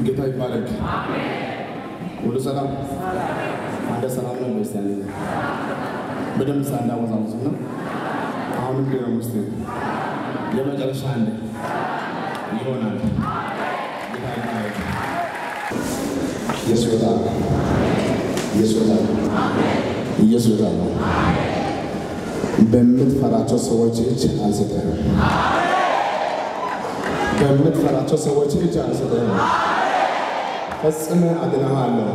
ጌታ ይባረክ። ሁሉ ሰላም አንተ ሰላም ነው ወይስ ያለ በደንብ ሳናወዛውዝ ነው። አሁንም ቢሮ ውስጥ የመጨረሻ አንድ ይሆናል። ጌታ ይባረክ። ኢየሱስ ጌታ ነው። ኢየሱስ ጌታ ነው። ኢየሱስ ጌታ ነው። በምትፈራቸው ሰዎች እጅ አልሰጠህም። በምትፈራቸው ሰዎች እጅ አልሰጠህም። ፈጽመ አድነሃለሁ።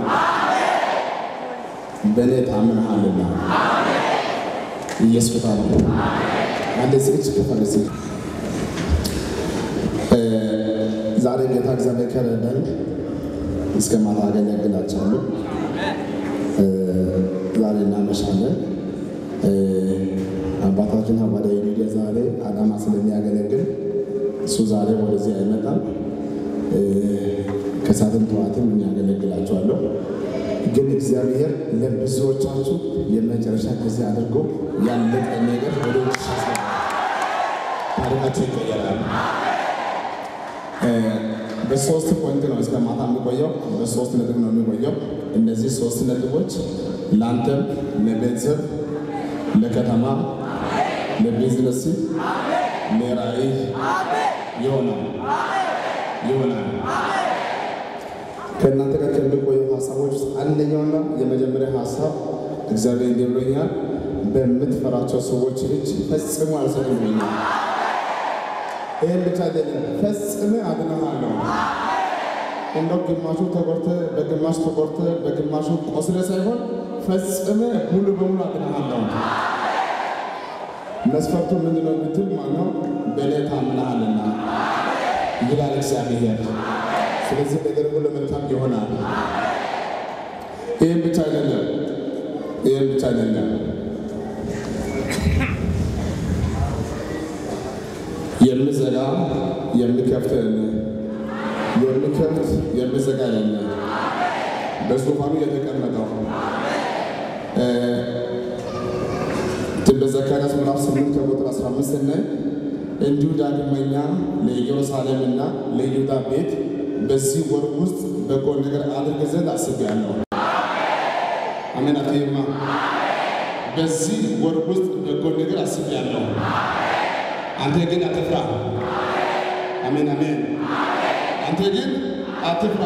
በእኔ ታምነሃልና ኢየሱስ ጌታ ነው። አንድ ዝግጅ ክፈል እስኪ። ዛሬ ጌታ እግዚአብሔር ከረዳን እስከ ማታ አገለግላችኋለሁ። ዛሬ እናመሻለን። አባታችን ሐዋርያው ሚዲያ ዛሬ አዳማ ስለሚያገለግል እሱ ዛሬ ወደዚህ አይመጣም። ከሳትም ጠዋትም የሚያገለግላቸዋለሁ። ግን እግዚአብሔር ለብዙዎቻችሁ የመጨረሻ ጊዜ አድርጎ ያለቀ ነገር ወደ ታሪካቸው ይቀየራል። በሶስት ፖይንት ነው እስከ ማታ የሚቆየው። በሶስት ነጥብ ነው የሚቆየው። እነዚህ ሶስት ነጥቦች ለአንተም፣ ለቤተሰብ፣ ለከተማ፣ ለቢዝነስ፣ ለራዕይ ይሆናል ይሆናል። ከእናንተ ጋር ከሚቆየው ሀሳቦች ውስጥ አንደኛውና የመጀመሪያ ሀሳብ እግዚአብሔር እንዲህ ብሎኛል፣ በምትፈራቸው ሰዎች እጅ ፈጽሞ አልሰጥም ብሎኛል። ይህን ብቻ አይደለም፣ ፈጽሜ አድነሃለሁ። እንደው ግማሹ ተቆርተ በግማሽ ተቆርተ በግማሹ ቆስለ ሳይሆን ፈጽሜ ሙሉ በሙሉ አድነሃለሁ። መስፈርቱ ምንድን ነው ብትል ማነው በእኔ ታምነሃልና ይላል እግዚአብሔር። ስለዚህ ነገር ሁሉ መልካም ይሆናል። ይህም ብቻ አይደለም፣ ይህም ብቻ አይደለም። የምዘጋ የምከፍት የምከፍት የምዘጋ ያለ በዙፋኑ የተቀመጠው ትንቢተ ዘካርያስ ምዕራፍ 8 ከቁጥር 15 ስናይ እንዲሁ ዳግመኛ ለኢየሩሳሌምና ለይሁዳ ቤት በዚህ ወር ውስጥ በጎ ነገር አድርግ ዘንድ አስቤያለሁ። አሜን። አትይማ በዚህ ወር ውስጥ በጎ ነገር አስቤያለሁ። አንተ ግን አትፍራ። አሜን አሜን። አንተ ግን አትፍራ።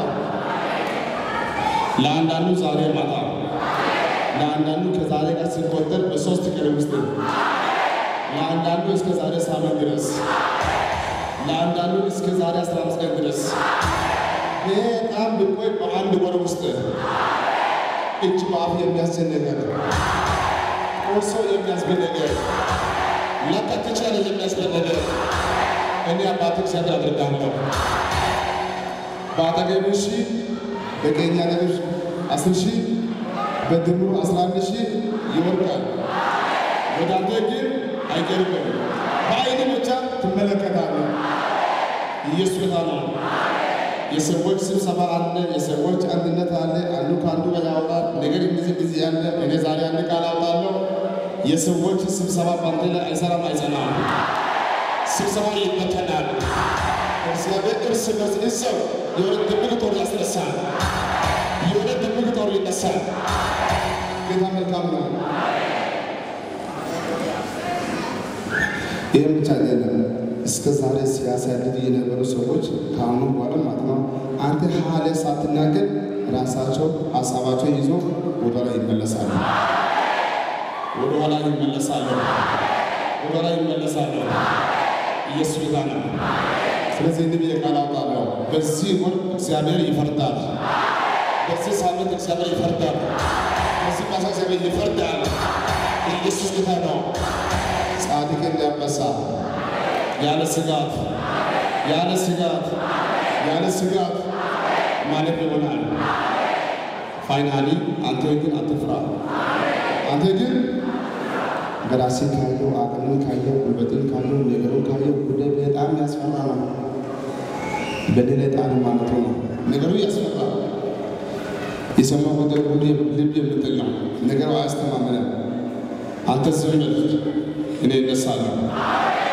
ለአንዳንዱ ዛሬ ማታ፣ ለአንዳንዱ ከዛሬ ጋር ሲቆጠር በሶስት ቀን ውስጥ፣ ለአንዳንዱ እስከ ዛሬ ሳምንት ድረስ፣ ለአንዳንዱ እስከ ዛሬ አስራ አምስት ቀን ድረስ በጣም ብቆይ በአንድ ወር ውስጥ እጅ በአፍ የሚያስችል ነገር ቆርሶ የሚያስብል ነገር ለካ ተቻለ የሚያስብል ነገር እኔ አባት እግዚአብሔር አደርጋለሁ። በአጠገብ ሺህ በቀኝ አጠገብ አስር ሺህ በድምሩ አስራ አንድ ሺህ ይወርቃል። ወደ አንተ ግን አይቀርብም። በአይን ብቻ ትመለከታለህ። ኢየሱስ ጌታ ነው። የሰዎች ስብሰባ አለ፣ የሰዎች አንድነት አለ። አንዱ ከአንዱ ጋር ያወጣል ነገር እንደዚህ እንደዚህ ያለ እኔ ዛሬ አንድ ቃል አውጣለሁ። የሰዎች ስብሰባ ባንተ ላይ አይሰራም፣ አይጸናም። ስብሰባ ይበተናል። እግዚአብሔር እርስ በርስ እሰው የሆነ ድብቅ ጦር ያስነሳል። የሆነ ድብቅ ጦር ይነሳል። ጌታ መልካም ነው። ይህም ብቻ አይደለም። እስከ ዛሬ ሲያሳድድ የነበሩ ሰዎች ከአሁኑ በኋላ ማለት ነው አንተ ሀለ ሳትናገር ራሳቸው ሀሳባቸው ይዞ ወደኋላ ይመለሳሉ። ወደኋላ ይመለሳሉ። ወደኋላ ይመለሳሉ። ኢየሱስ ጌታ ነው። ስለዚህ እንዲህ ብዬ ቃል አውጣለሁ። በዚህ ወር እግዚአብሔር ይፈርዳል። በዚህ ሳምንት እግዚአብሔር ይፈርዳል። በዚህ ማሳ እግዚአብሔር ይፈርዳል። ኢየሱስ ጌታ ነው። ጻድቅ እንዳንበሳ ያለ ስጋት ያለ ስጋት ያለ ስጋት ማለት ይሆናል። ፋይናሊ አንተ ግን አትፍራ። አንተ ግን በራሴ ካየው አቅምን ካየው ጉልበትን ካየው ነገሩን ካየው ጉዳይ በጣም ያስፈራ ነው። በደለ ጣል ማለቱ ነው። ነገሩ ያስፈራ የሰማው ነገር ሁሉ ልብ የምጥል ነው። ነገሩ አያስተማምንም። አንተ ዝም በል፣ እኔ እነሳለሁ።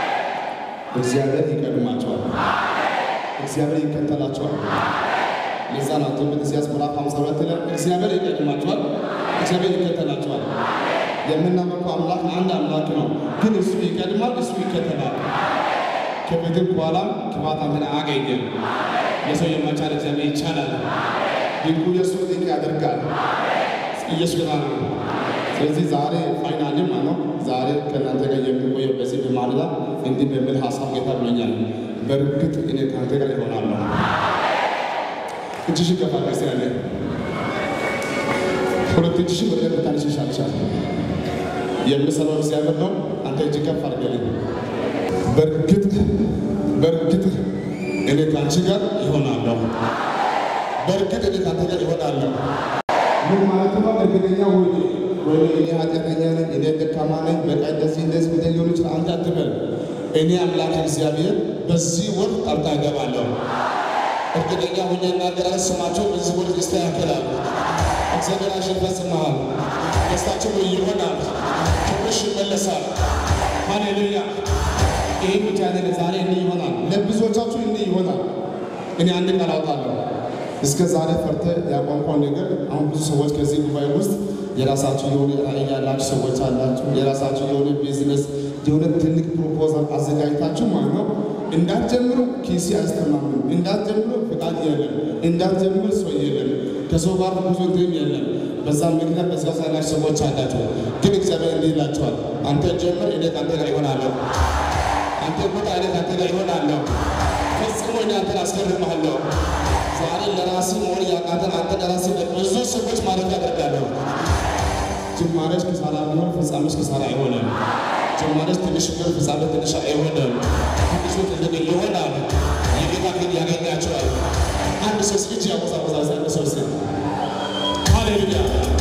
እግዚአብሔር ይቀድማቸዋል። እግዚአብሔር ይከተላቸዋል። ለዛ ነው ትንቢተ ኢሳይያስ ምዕራፍ 52 ላይ እግዚአብሔር ይቀድማቸዋል፣ እግዚአብሔር ይከተላቸዋል። የምናመልከው አምላክ አንድ አምላክ ነው፣ ግን እሱ ይቀድማል፣ እሱ ይከተላል። ከፊትም በኋላም ክፋት አንተን አያገኝም። ለሰው የማይቻል እግዚአብሔር ይቻላል። ድንቁ የእሱ ድንቅ ያደርጋል። ኢየሱስ ጌታ ነው። ስለዚህ ዛሬ ፋይናል ማለት ነው። ዛሬ ከእናንተ ጋር የሚቆየው በዚህ በማለዳ እንዲህ በሚል ሀሳብ ጌታ ብሎኛል። በእርግጥ እኔ ከአንተ ጋር ይሆናለሁ። እጅሽ ከፍ አድርገሽ ያለ ሁለት እጅሽን ወደ ላይ ብታነሺ ይሻልሻል። የምሰራው እግዚአብሔር ነው። አንተ እጅ ከፍ አድርገልኝ። በእርግጥ በእርግጥ እኔ ከአንቺ ጋር ይሆናለሁ። በእርግጥ እኔ ከአንተ ጋር ይሆናለሁ። ምን ማለት ነው? እርግጠኛ ሆኜ ወይ እኔ ኃጢአተኛ ነኝ፣ እኔ ደካማ ነኝ፣ በቃ እንደዚህ እንደዚህ ብለህ ሊሆን ይችላል። አንተ አትበል። እኔ አምላክ እግዚአብሔር በዚህ ወር ጣልቃ እገባለሁ። እርግጠኛ ሆኜ እናገራለሁ። ስማቸው በዚህ ወር ይስተካከላል። እግዚአብሔር ያሸንፈስልሃል። ደስታቸው ይሆናል። ክብርሽ ይመለሳል። ሃሌሉያ። ይህ ብቻ አይደለም። ዛሬ እንዲህ ይሆናል። ለብዙዎቻችሁ እንዲህ ይሆናል። እኔ አንድ ቃል አውጣለሁ። እስከ ዛሬ ፈርተ ያቋንቋን ነገር አሁን ብዙ ሰዎች ከዚህ ጉባኤ ውስጥ የራሳችሁ የሆነ ራዕይ ያላችሁ ሰዎች አላችሁ። የራሳችሁ የሆነ ቢዝነስ የሆነ ትልቅ ፕሮፖዛል አዘጋጅታችሁ ማለት ነው። እንዳትጀምሩ ኪሲ አያስተማምንም። እንዳትጀምሩ ፍቃድ የለም። እንዳትጀምሩ ሰው የለም። ከሰው ጋር ብዙ እንትን የለም። በዛ ምክንያት በዛ ያላችሁ ሰዎች አላችሁ። ግን እግዚአብሔር እንዲህ ይላችኋል፣ አንተ ጀምር፣ እኔ ከአንተ ጋር ይሆናለሁ። አንተ ቁጣ፣ እኔ ከአንተ ጋር ይሆናለሁ። ፈጽሞ እኔ አንተን አስገርምሃለሁ። ዛሬ ለራሴ መሆን ያቃተን አንተ ለራሴ ብዙ ሰዎች ማለት ያደርጋለሁ። ጅማሬሽ ኪሳራ ቢሆን ፍጻሜሽ ኪሳራ አይሆንም። ጅማሬሽ ትንሽ ቢሆን ፍጻሜ ትንሽ አይሆንም። ትንሹ ትልቅ ይሆናል። የጌታ ግን ያገኛቸዋል። አንድ ሰው እጅ ያወዛወዛል። አንድ ሰው ስ ሃሌሉያ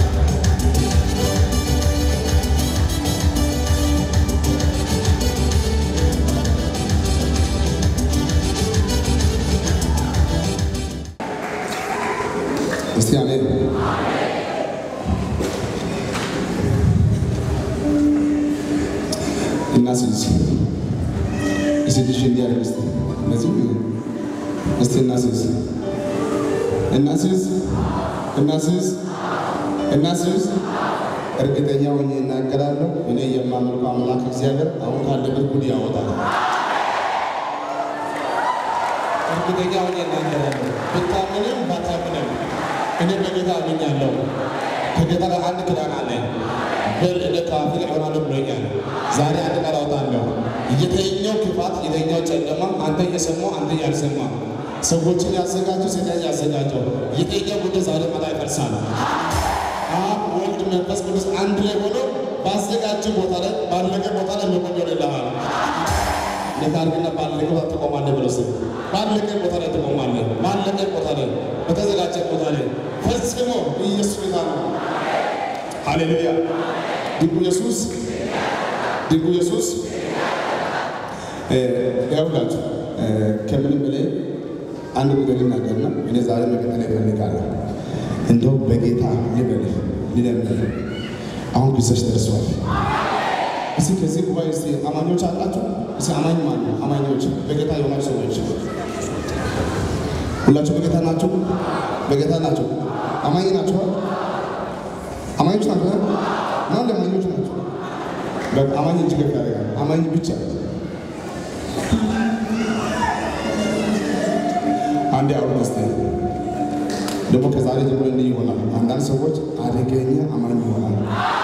እስቲ አሜን። እናስይዝ እስቲ ልጅ እንዲያደርግ እስቲ እነዚህ እስቲ እናስይዝ እናስይዝ እናስይዝ እናስይዝ። እርግጠኛ ሆኜ እናገራለሁ። እኔ የማመልከው አምላክ እግዚአብሔር አሁን ካለበት ጉድ ያወጣል። እርግጠኛ ሆኜ እናገራለሁ። ብታምንም ባታምንም እኔ በጌታ አምኛለሁ። ከጌታ ጋር አንድ ኪዳን አለኝ። በል እኔ ከአፍህ እሆናለሁ ብሎኛል። ዛሬ አንድ ቃል አውጣለሁ። የተኛው ክፋት፣ የተኛው ጨለማ አንተ እየሰማው አንተ ያልሰማ ሰዎችን ያዘጋጀው ሰይጣን ያዘጋጀው የተኛው ጉዳይ ዛሬ ማታ ይፈርሳል። አብ ወልድ መንፈስ ቅዱስ አንድ ላይ ሆኖ ባዘጋጀ ቦታ ላይ ባለቀ ቦታ ላይ መቆም ይሆንልሃል። ለታርግና ባለቀ ቦታ ትቆማለህ ብሎ ስል ባለቀ ቦታ ላይ ትቆማለህ። ባለቀ ቦታ ላይ በተዘጋጀ ቦታ ላይ ፈጽሞ ኢየሱስ ጌታ ነው። ሃሌሉያ! ድንቁ ኢየሱስ ድንቁ ኢየሱስ ያውላችሁ ከምንም በላይ አንድ ጉዳይ ልናገርና እኔ ዛሬ መቀጠል ይፈልጋለሁ። እንደው በጌታ ልበል ልለምል አሁን ጊዜሽ ደርሷል። እስኪ ከዚህ ጉባኤ እስኪ አማኞች አላችሁ? እስኪ አማኝ ማን ነው? አማኞች በጌታ የሆናችሁ ሰዎች ሁላችሁ በጌታ ናችሁ? በጌታ ናችሁ? አማኝ ናችሁ? አማኞች ናችሁ? ማን አማኞች ናችሁ? በቃ አማኝ እጅ ከፍ ያደርጋል። አማኝ ብቻ አንዴ አሁን እስቲ ደግሞ ከዛሬ ጀምሮ እንዲህ ይሆናል። አንዳንድ ሰዎች አደገኛ አማኝ ይሆናል።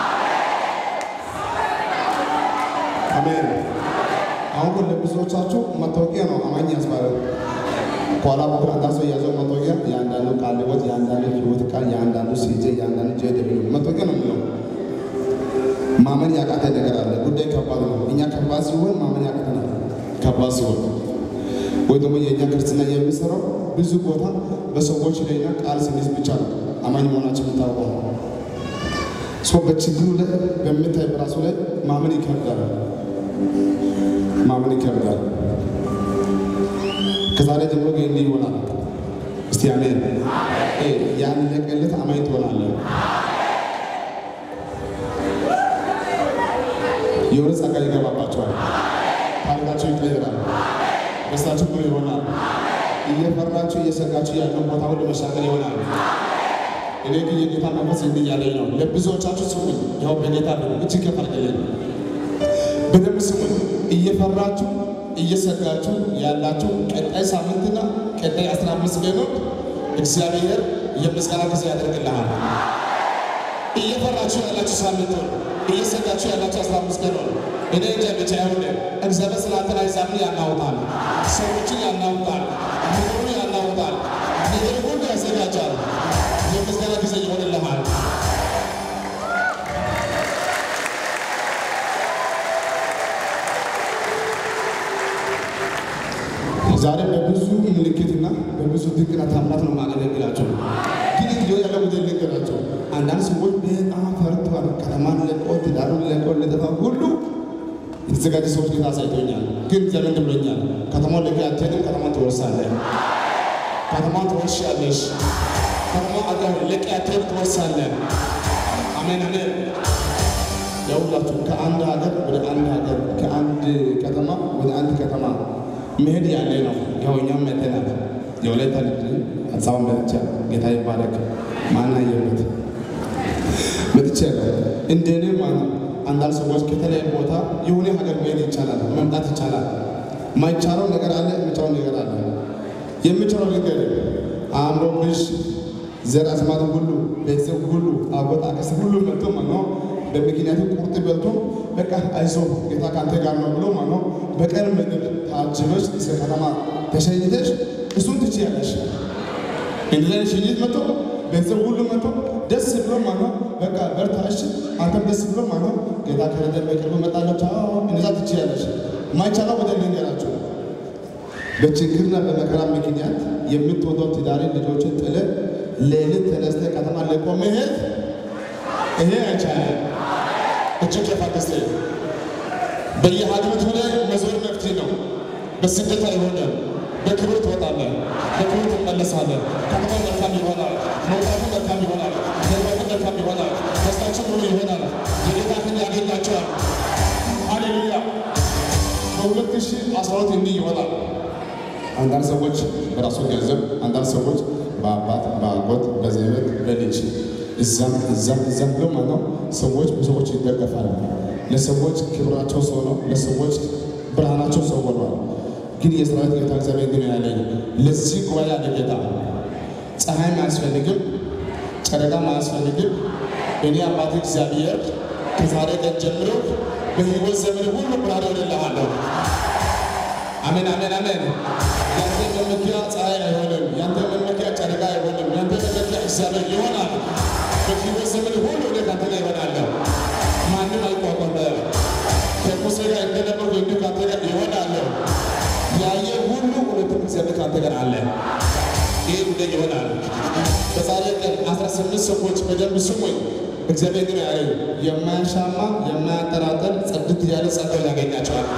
አሜን። አሁን ግን ለብዙዎቻችሁ መታወቂያ ነው አማኝ ያስባለው። ከኋላ በኩል አንዳንድ ሰው የያዘው መታወቂያ የአንዳንዱ ቃል ሕይወት፣ የአንዳንዱ ሕይወት ቃል፣ የአንዳንዱ ሲጄ፣ የአንዳንዱ ጄ ደብሊው መታወቂያ ነው የሚለው። ማመን ያቃተ ነገር አለ። ጉዳይ ከባድ ነው። እኛ ከባድ ሲሆን ማመን ያቃተናል። ከባድ ሲሆን ወይ ደግሞ የእኛ ክርስትና የሚሰራው ብዙ ቦታ በሰዎች ላይና ቃል ስንይዝ ብቻ ነው አማኝ መሆናችን የምታውቀው። ሰው በችግሩ ላይ በምታይ በራሱ ላይ ማመን ይከብዳል። ማመን ይከብዳል። ከዛሬ ጀምሮ ግን እንዲህ ይሆናል። እስቲ አሜን። ያለቀለት አማኝ ትሆናለህ። የሆነ ጸጋ ይገባባቸዋል። ታሪካቸው ይቀየራል። ደስታችሁ ብሩ ይሆናል። እየፈራችሁ እየሰጋችሁ ያለው ቦታ ሁሉ መሻገር ይሆናል። እኔ ግን የጌታ መንፈስ እንዲህ እያለኝ ነው። ለብዙዎቻችሁ ስሙኝ፣ ያው በጌታ እጅግ ከፈርቅልኝ በደንብ ስሙኝ። እየፈራችሁ እየሰጋችሁ ያላችሁ ቀጣይ ሳምንትና ቀጣይ አስራ አምስት ቀኖች እግዚአብሔር የምስጋና ጊዜ ያደርግልሃል። እየፈራችሁ ያላችሁ ሳምንት እየሰጋችሁ ያላችሁ አስራ አምስት ቀን እኔ እንጃ ብቻ ይሁን እግዚአብሔር ስላንተን አይዛምን ያናውጣል፣ ሰዎችን ያናውጣል፣ ነገሩን ያናውጣል፣ ነገር ሁሉ ያዘጋጃል። የምስጋና ጊዜ ይሆንልሃል። ዛሬ በብዙ ምልክትና በብዙ ድንቅና ታምራት ነው ማገለግላቸው። ግን ጊዜ ያለው ጊዜ ልንገራቸው። አንዳንድ ሰዎች በጣም ፈርተዋል። ከተማን ለቆ ትዳሩን ለቆ ለጠፋ ሁሉ የተዘጋጀ ሰዎች ጌታ አሳይቶኛል። ግን ዘመን ብሎኛል። ከተማውን ለቀ አትሄድም። ከተማን ትወርሳለህ። ከተማን ትወርሻለሽ። ከተማ አገር ለቀ አትሄድ ትወርሳለህ። አሜን አሜን። ያውላችሁ ከአንድ ሀገር ወደ አንድ ሀገር ከአንድ ከተማ ወደ አንድ ከተማ መሄድ ያለ ነው። ያው እኛም መተናል። የወላይታ ልጅ አዲስ አበባ መጥቻ ጌታ ይባረክ። ማናየበት መጥቼ እንደኔ ማለት አንዳንድ ሰዎች ከተለያዩ ቦታ የሆነ ሀገር መሄድ ይቻላል፣ መምጣት ይቻላል። ማይቻለው ነገር አለ፣ የሚቻለው ነገር አለ። የሚቻለው ነገር አእምሮብሽ ዘር አዝማድ ሁሉ ቤተሰብ ሁሉ አጎት አክስት ሁሉ መጥቶ ማለት ነው በምክንያቱ ቁርጥ በልቶ በቃ አይዞ ጌታ ካንተ ጋር ነው ብሎ ማለት ነው በቀን ምግብ ታጅበሽ እስከ ከተማ ተሸኝተሽ እሱን ትችያለሽ። እንደዚህ ሽኝት መጥቶ ቤተሰብ ሁሉ መጥቶ ደስ ብሎ ማለት ነው በቃ በርታሽ፣ አንተም ደስ ብሎ ማለት ነው ጌታ ከረደ በቅርቡ መጣለች። እንደዛ ትችያለሽ። ማይቻለው ወደ ልንገራችሁ በችግርና በመከራ ምክንያት የምትወደው ትዳርን ልጆችን ጥለ ሌሊት ተነስተ ከተማ ለቆ መሄድ ይሄ አይቻልም። እጅግ የፋደሰ በየሀገሪቱ ላይ መዞር መፍትሄ ነው። በስደት አይሆንም። በክብር ትወጣለህ፣ በክብር ትመለሳለህ። ከተማው መልካም ይሆናል፣ መውጣቱ መልካም ይሆናል፣ መግባቱ መልካም ይሆናል፣ ደስታችን ሙሉ ይሆናል። የጌታ ክንድ ያገኛቸዋል። ሃሌሉያ። በሁለት ሺህ አስራ ሁለት እንዲህ ይሆናል። አንዳንድ ሰዎች በራሱ ገንዘብ፣ አንዳንድ ሰዎች በአባት በአጎት በዘመድ በልጅ እዛም እዛም እዛም ብሎ ማለት ነው ሰዎች በሰዎች ይደገፋሉ። ለሰዎች ክብራቸው ሰው ነው፣ ለሰዎች ብርሃናቸው ሰው ሆኗል። ግን የሰራዊት ጌታ እግዚአብሔር ግን ያለኝ ለዚህ ጉባኤ ያለ ጌታ ፀሐይም አያስፈልግም፣ ጨረቃም አያስፈልግም። እኔ አባት እግዚአብሔር ከዛሬ ቀን ጀምሮ በሕይወት ዘመን ሁሉ ብርሃን እሆንልሃለሁ። አሜን አሜን አሜን። ያንተ መመኪያ ፀሐይ አይሆንም፣ ያንተ መመኪያ ጨረቃ አይሆንም፣ ያንተ መመኪያ እግዚአብሔር ይሆናል። በሕይወት ዘመን ሁሉ እኔ ካንተ ጋር እሆናለሁ። ማንም አይቋቋምህም። ከሙሴ ጋር እንደነበርኩ እንዲሁ ካንተ ጋር እሆናለሁ። ያየ ሁሉ እውነትም እግዚአብሔር ካንተ ጋር አለ። ይህ ጉዳይ ይሆናል። በዛሬ ቀን አስራ ስምንት ሰዎች በደንብ ስሙኝ። እግዚአብሔር ግን ያለኝ የማያሻማ የማያጠራጠር ጽድት ያለ ጸጋው ያገኛቸዋል።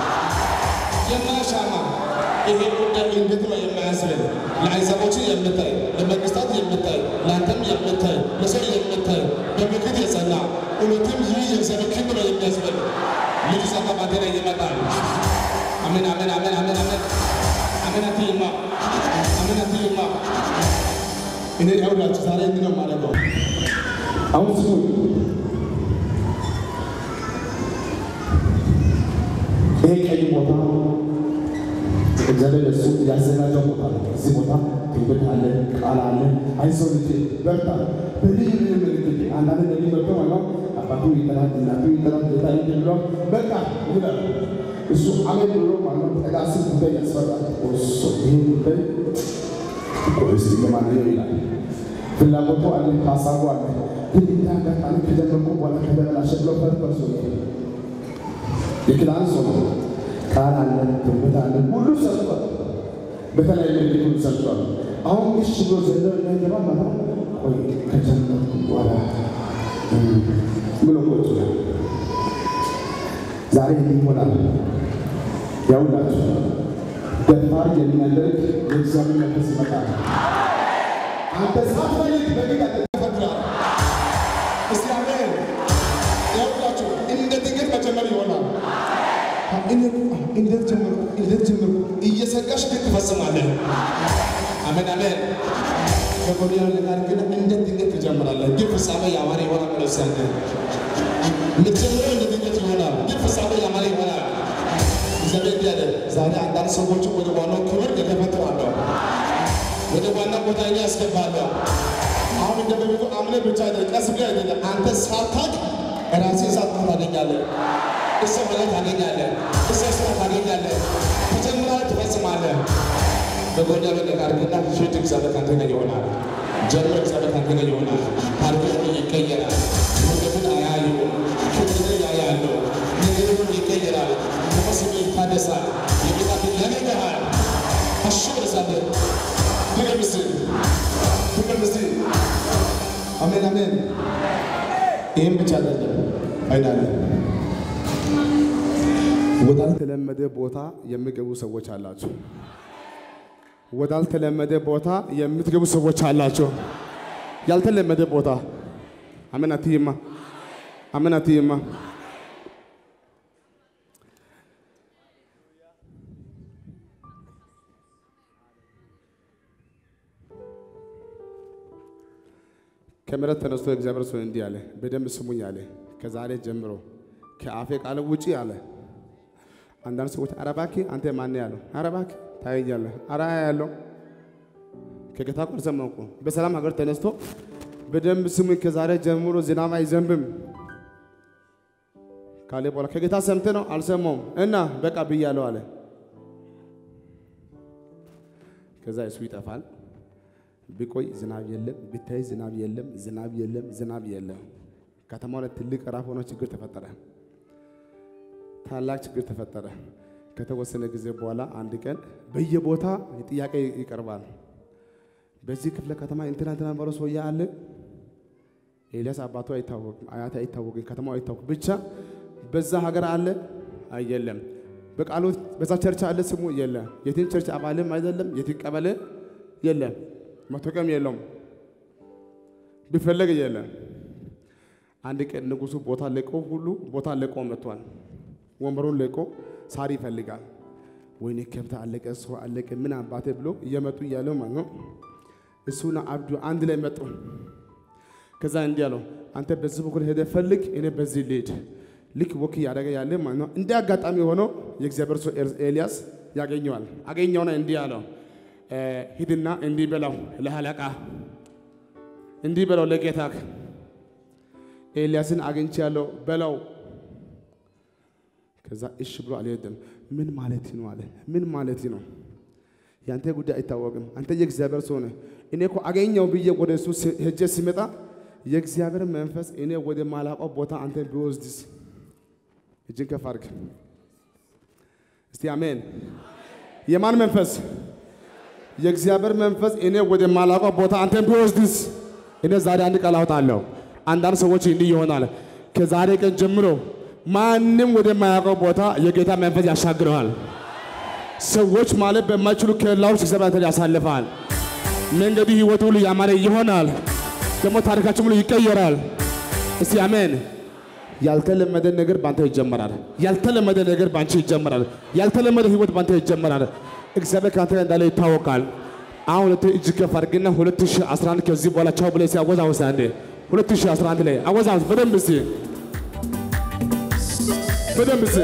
የማያሻማ ይሄ ጉዳይ እንዴት ነው የማያስብል ለአሕዛቦች የምታይ ለመንግስታት የምታይ ለአንተም የምታይ ለሰው የምታይ በምክር የጸና እውነትም ይህ የእግዚአብሔር ክንድ ነው የሚያስብል ልጅ ጸጋ ባንተ ላይ ይመጣል። አሜን አሜን አሜን አሜን አሜን አሜን አትይማ አሜን አትይማ። እኔ ያውላችሁ ዛሬ እንዲህ ነው የማደርገው። አሁን ስሙ ይሄ ቀይ ቦታ እግዚአብሔር ለሱ ያዘጋጀው ቦታ ነው። እዚህ ቦታ ትንቢት አለ፣ ቃል አለ። አይዞህ ልጄ በርታ። በልዩ ልዩ ምልክት አንዳንድ ነቢ መጥቶ ማለት አባቱ ይጠራል፣ እናቱ ይጠራል፣ ጌታ ይህ ብሎ በቃ ይላል። እሱ አሜን ብሎ ማለት ጠቃሲ ጉዳይ ያስፈራል። እሱ ይህ ጉዳይ ቆይስ ለማንኛው ይላል። ፍላጎቱ አለ፣ ሀሳቡ አለ። ግን እንደ አጋጣሚ ከጀመርኩ በኋላ ከተበላሸ ብሎ ፈርፈርሶ የክላን ሰው ነው ቃል አለ፣ ትንቢት አለ፣ ሁሉ ሰጥቷል። በተለያየ ምልክት ሁሉ ሰጥቷል። አሁን እሺ ብሎ ዘሎ እንዳይገባ ማለት ቆይ ከጀመርኩ በኋላ ብሎ ቁጭ ይላል። ዛሬ እንዲህ ይሆናል። ያውላችሁ ደፋር የሚያደርግ የእግዚአብሔር መንፈስ ይመጣል። አንተ ሳትፈልግ በጌታ ተፈጥረሃል። እስቲ አሜን። ያውላችሁ እንደ ድንገት መጀመር ይሆናል። እንዴት ጀመርኩ? እንዴት ጀመርኩ? እየሰጋሽ ግን ትፈጽማለህ። አሜን አሜን። ከጎዲያ ጋር ግን እንደ ድንገት ትጀምራለህ፣ ግን ፍጻሜ ያማረ ይሆናል። ለሳንተ የምትጀምረው እንደ ድንገት ይሆናል፣ ግን ፍጻሜ ያማረ ይሆናል። እግዚአብሔር እንዲህ አለ፣ ዛሬ አንዳንድ ሰዎች ወደ ዋናው ክብር እገፈጥራለሁ፣ ወደ ዋና ቦታ እኔ ያስገባለሁ። አሁን እንደ በፊቱ አምነህ ብቻ አይደለም፣ ቀስ ብለህ አይደለም፣ አንተ ሳታውቅ ራስህን ሳትሆን ታገኛለህ። እሰ ማለት ታገኛለህ፣ እሰ ስራ ታገኛለህ፣ ተጀምረህ ትፈጽማለህ። በጎዳ በቀቃር ግና ፊት እግዚአብሔር ካንተ ጋር ይሆናል። ጀምሮ እግዚአብሔር ካንተ ጋር ይሆናል። ታሪክ ሁሉ ይቀየራል። መንገድን አያዩ ክብርን ያያሉ። ነገር ሁሉ ይቀየራል። ተፈስሞ ይታደሳል። የጌታ ፊት ያገኘሃል። አሹ ብለሳለ ድገም እስቲ ድገም እስቲ። አሜን አሜን። ይህም ብቻ አይደለም አይዳለ ወዳልተለመደ ቦታ የሚገቡ ሰዎች አላቸው። ወዳልተለመደ ቦታ የምትገቡ ሰዎች አላቸው። ያልተለመደ ቦታ አሜን አትይማ፣ አሜን አትይማ። ከምሕረት ተነስቶ እግዚአብሔር ሰው እንዲህ አለ፣ በደንብ ስሙኝ አለ። ከዛሬ ጀምሮ ከአፌ ቃል ውጪ አለ። አንዳንድ ሰዎች ኧረ እባክህ አንተ ማን ያለው? ኧረ እባክህ ታየኛለህ። ኧረ ያለው ከጌታ ቃል ሰማሁ እኮ በሰላም ሀገር ተነስቶ በደንብ ስሙኝ፣ ከዛሬ ጀምሮ ዝናብ አይዘንብም ካለ በኋላ ከጌታ ሰምተህ ነው አልሰማውም እና በቃ ብያለሁ አለ። ከዛ እሱ ይጠፋል። ቢቆይ ዝናብ የለም፣ ቢታይ ዝናብ የለም፣ ዝናብ የለም፣ ዝናብ የለም። ከተማው ላይ ትልቅ ራፍ ሆኖ ችግር ተፈጠረ። ታላቅ ችግር ተፈጠረ። ከተወሰነ ጊዜ በኋላ አንድ ቀን በየቦታ ጥያቄ ይቀርባል። በዚህ ክፍለ ከተማ እንትና እንትና ባለው ሰውዬ አለ። ኤልያስ አባቱ አይታወቅም፣ አያቴ አይታወቅም፣ ከተማው አይታወቅም። ብቻ በዛ ሀገር አለ አየለም። በቃሉ በዛ ቸርች አለ ስሙ የለም። የትን ቸርች አባልም አይደለም፣ የትን ቀበሌ የለም፣ መታወቂያም የለውም፣ ቢፈለግ የለም። አንድ ቀን ንጉሱ ቦታ ለቆ ሁሉ ቦታ ለቆ መጥቷል። ወንበሩን ለቆ ሳር ይፈልጋል። ወይኔ ከብት አለቀ፣ ሰው አለቀ፣ ምን አባቴ ብሎ እየመጡ እያለው ማለት ነው። እሱና አብዱ አንድ ላይ መጡ። ከዛ እንዲህ አለው፣ አንተ በዚህ በኩል ሄደ ፈልግ፣ እኔ በዚህ ልሂድ። ልክ ወክ እያደረገ ያለ ማለት ነው። እንደ አጋጣሚ ሆኖ የእግዚአብሔር ሰው ኤልያስ ያገኘዋል። አገኘውና እንዲህ አለው፣ ሂድና እንዲህ በለው ለአለቃ፣ እንዲህ በለው ለጌታክ፣ ኤልያስን አግኝቻለሁ በለው ከዛ እሺ ብሎ አልሄድም። ምን ማለት ነው አለ። ምን ማለት ነው? ያንተ ጉዳይ አይታወቅም። አንተ የእግዚአብሔር ሰው ነህ። እኔ እኮ አገኘው ብዬ ወደ እሱ ሄጄ ሲመጣ የእግዚአብሔር መንፈስ እኔ ወደ ማላውቀው ቦታ አንተ ቢወስድስ? እጅን ከፍ አድርግ እስቲ አሜን። የማን መንፈስ? የእግዚአብሔር መንፈስ እኔ ወደ ማላውቀው ቦታ አንተን ቢወስድስ? እኔ ዛሬ አንድ ቃል አውጣለሁ። አንዳንድ ሰዎች እንዲህ ይሆናል። ከዛሬ ቀን ጀምሮ ማንም ወደማያውቀው ቦታ የጌታ መንፈስ ያሻግረዋል። ሰዎች ማለት በማይችሉ ከለላ ውስጥ እግዚአብሔር አንተን ያሳልፋል። መንገዱ ህይወት ሁሉ ያማረ ይሆናል። ደግሞ ታሪካችን ሁሉ ይቀየራል። እስቲ አሜን። ያልተለመደ ነገር ባንተ ይጀመራል። ያልተለመደ ነገር ባንቺ ይጀመራል። ያልተለመደ ህይወት ባንተ ይጀመራል። እግዚአብሔር ከአንተ ጋር እንዳለ ይታወቃል። አሁን ሁለት እጅ ከፍ አድርግና 2011 ከዚህ በኋላ ቻው ብለህ ሲያወዛውዝ አንዴ 2011 ላይ አወዛውዝ በደንብ እስቲ በደንብ እስቲ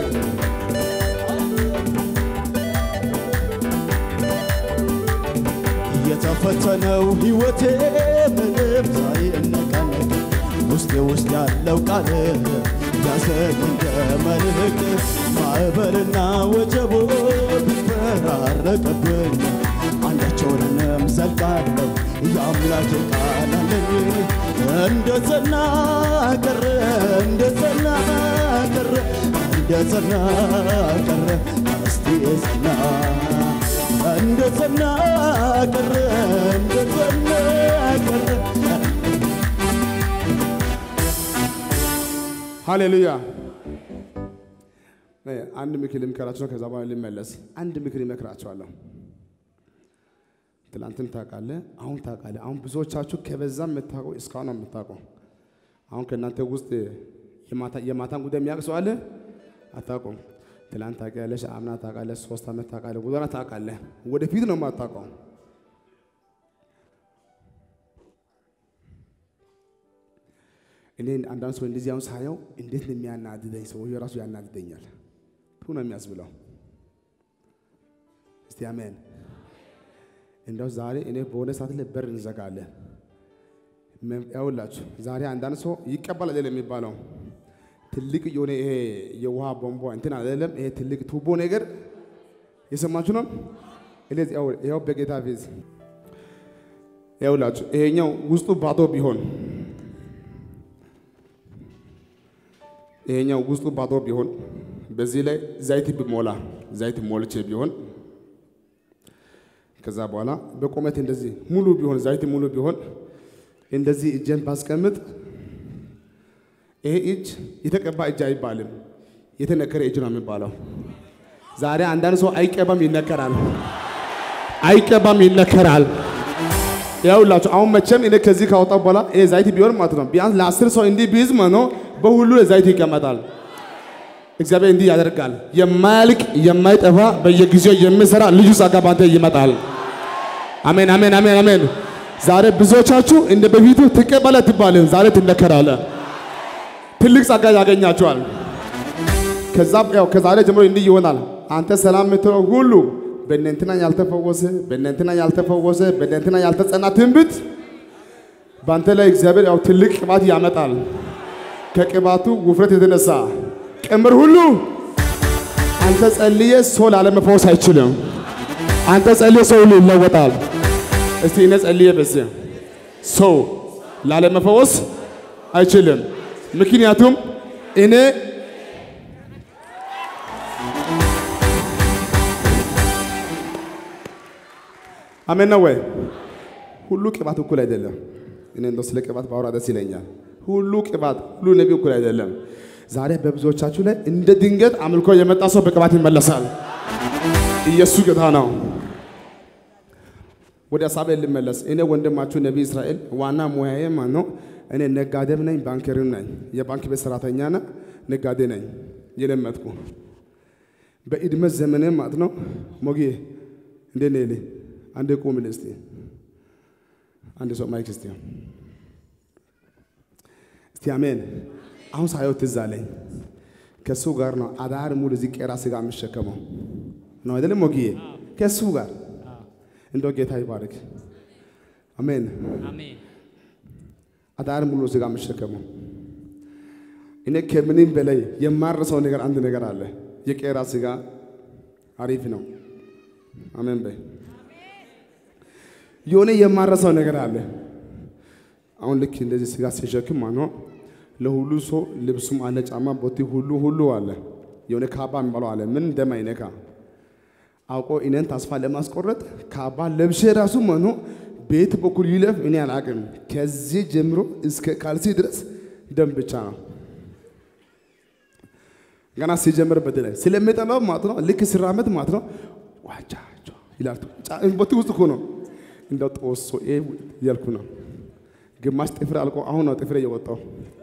የተፈተነው ሕይወቴ ምንም ሳይነቃነቅ ውስጤ ውስጥ ያለው ቃል ያሰግ እንደ መልህቅ ማዕበልና ወጀቦ ቢፈራረቅብኝ አንዳቸውንም ዘልቃለሁ የአምላኬ ቃል አለኝ እንደ ጸና ቀረ እንደ ጸና ቀረ እንደ ጸና ቀረ እስቲ ጸና እንደ ጸና ቀረ እንደ ጸና ቀረ ሃሌሉያ። አንድ ምክር ልምከራቸው ነው። ከዛ በኋላ ልመለስ። አንድ ምክር ይመክራቸዋለሁ። ትላንትን ታውቃለህ፣ አሁን ታውቃለህ። አሁን ብዙዎቻችሁ ከበዛ የምታውቀው እስካሁን ነው የምታውቀው። አሁን ከእናንተ ውስጥ የማታን ጉዳይ የሚያውቅ ሰው አለ? አታውቁም። ትላንት ታውቂያለሽ፣ አምና ታውቃለህ፣ ሶስት ዓመት ታውቃለህ፣ ጉዞና ታውቃለህ። ወደፊት ነው የማታውቀው። እኔ አንዳንድ ሰው እንደዚህ አሁን ሳየው እንዴት ነው የሚያናድደኝ? ሰው የራሱ ያናድደኛል። ቱ ነው የሚያስብለው። እስቲ አሜን። እንደው ዛሬ እኔ በሆነ ሰዓት ላይ በር እንዘጋለን። ያውላችሁ ዛሬ አንዳንድ ሰው ይቀበል አይደለም የሚባለው ትልቅ የሆነ ይሄ የውሃ ቧንቧ እንትን አይደለም ይሄ ትልቅ ቱቦ ነገር የሰማችሁ ነው። እለዚህ ያው በጌታ ፊት ያውላችሁ ይሄኛው ውስጡ ባዶ ቢሆን ይሄኛው ውስጡ ባዶ ቢሆን በዚህ ላይ ዘይት ቢሞላ ዘይት ሞልቼ ቢሆን ከዛ በኋላ በቁመት እንደዚህ ሙሉ ቢሆን ዘይት ሙሉ ቢሆን እንደዚህ እጄን ባስቀምጥ ይሄ እጅ የተቀባ እጅ አይባልም፣ የተነከረ እጅ ነው የሚባለው። ዛሬ አንዳንድ ሰው አይቀባም ይነከራል፣ አይቀባም ይነከራል። ያውላችሁ አሁን መቼም እኔ ከዚህ ካወጣው በኋላ ይሄ ዘይት ቢሆን ማለት ነው ቢያንስ ለአስር ሰው እንዲህ ቢይዝ መኖ በሁሉ ዘይት ይቀመጣል። እግዚአብሔር እንዲህ ያደርጋል። የማያልቅ የማይጠፋ በየጊዜው የሚሰራ ልዩ ጸጋ ባንተ ይመጣል። አሜን፣ አሜን፣ አሜን፣ አሜን። ዛሬ ብዙዎቻችሁ እንደ በፊቱ ትቀበለ ትባልን፣ ዛሬ ትነከራለ። ትልቅ ጸጋ ያገኛቸዋል። ከዛ ያው ከዛሬ ጀምሮ እንዲህ ይሆናል። አንተ ሰላም የምትለው ሁሉ በእነንትና ያልተፈወሰ በእነንትና ያልተፈወሰ በእነንትና ያልተጸና ትንቢት በአንተ ላይ እግዚአብሔር ያው ትልቅ ቅባት ያመጣል። ከቅባቱ ውፍረት የተነሳ ቀንበር ሁሉ አንተ ጸልየ ሰው ላለመፈወስ አይችልም። አንተ ጸልየ ሰው ሁሉ ይለወጣል። እስቲ እኔ ጸልየ በዚህ ሰው ላለመፈወስ አይችልም። ምክንያቱም እኔ አሜን ነው ወይ? ሁሉ ቅባት እኩል አይደለም። እኔ እንደው ስለ ቅባት ባወራ ደስ ይለኛል። ሁሉ ቅባት ሁሉ ነቢ እኩል አይደለም። ዛሬ በብዙዎቻችሁ ላይ እንደ ድንገት አምልኮ የመጣ ሰው በቅባት ይመለሳል። ኢየሱስ ጌታ ነው። ወደ ሀሳቤ ልመለስ። እኔ ወንድማችሁ ነቢ እስራኤል ዋና ሙያዬ ማን ነው? እኔ ነጋዴም ነኝ፣ ባንከርም ነኝ። የባንክ ቤት ሰራተኛና ነጋዴ ነኝ። የለመጥኩ በእድሜ ዘመኔ ማለት ነው። ሞጌ እንዴት ነህ? ይልኝ አንዴ ቁምልህ እስቲ አንድ ሰው ማይክ እስቲ እስቲ አሜን። አሁን ሳየው ትዝ አለኝ። ከሱ ጋር ነው አዳር ሙሉ እዚህ ቄራ ስጋ የምሸከመው ነው አይደለም ሞጊዬ? ከሱ ጋር እንደው ጌታ ይባርክ። አሜን። አሜን። አዳር ሙሉ ስጋ የምሸከመው እኔ ከምንም በላይ የማረሰው ነገር አንድ ነገር አለ። የቄራ ስጋ አሪፍ ነው። አሜን በይ። የሆነ የማረሰው ነገር አለ። አሁን ልክ እንደዚህ ስጋ ሲሸክም ማኖ ለሁሉ ሰው ልብሱም አለ፣ ጫማ፣ ቦቲ ሁሉ ሁሉ አለ። የሆነ ካባ የሚባለው አለ። ምን እንደማይነካ አውቆ እኔን ተስፋ ለማስቆረጥ ካባ ለብሼ ራሱ መኖ ቤት በኩል ይለፍ እኔ አላቅም። ከዚህ ጀምሮ እስከ ካልሲ ድረስ ደም ብቻ ነው። ገና ሲጀምር በደላይ ስለሚጠላው ማለት ነው። ልክ ሲራመድ ማለት ነው ዋቻቸው ይላል። ቦቲ ውስጥ እኮ ነው እንደው ጦሶ እያልኩ ነው። ግማሽ ጥፍር አልቆ አሁን ነው ጥፍሬ እየወጣው።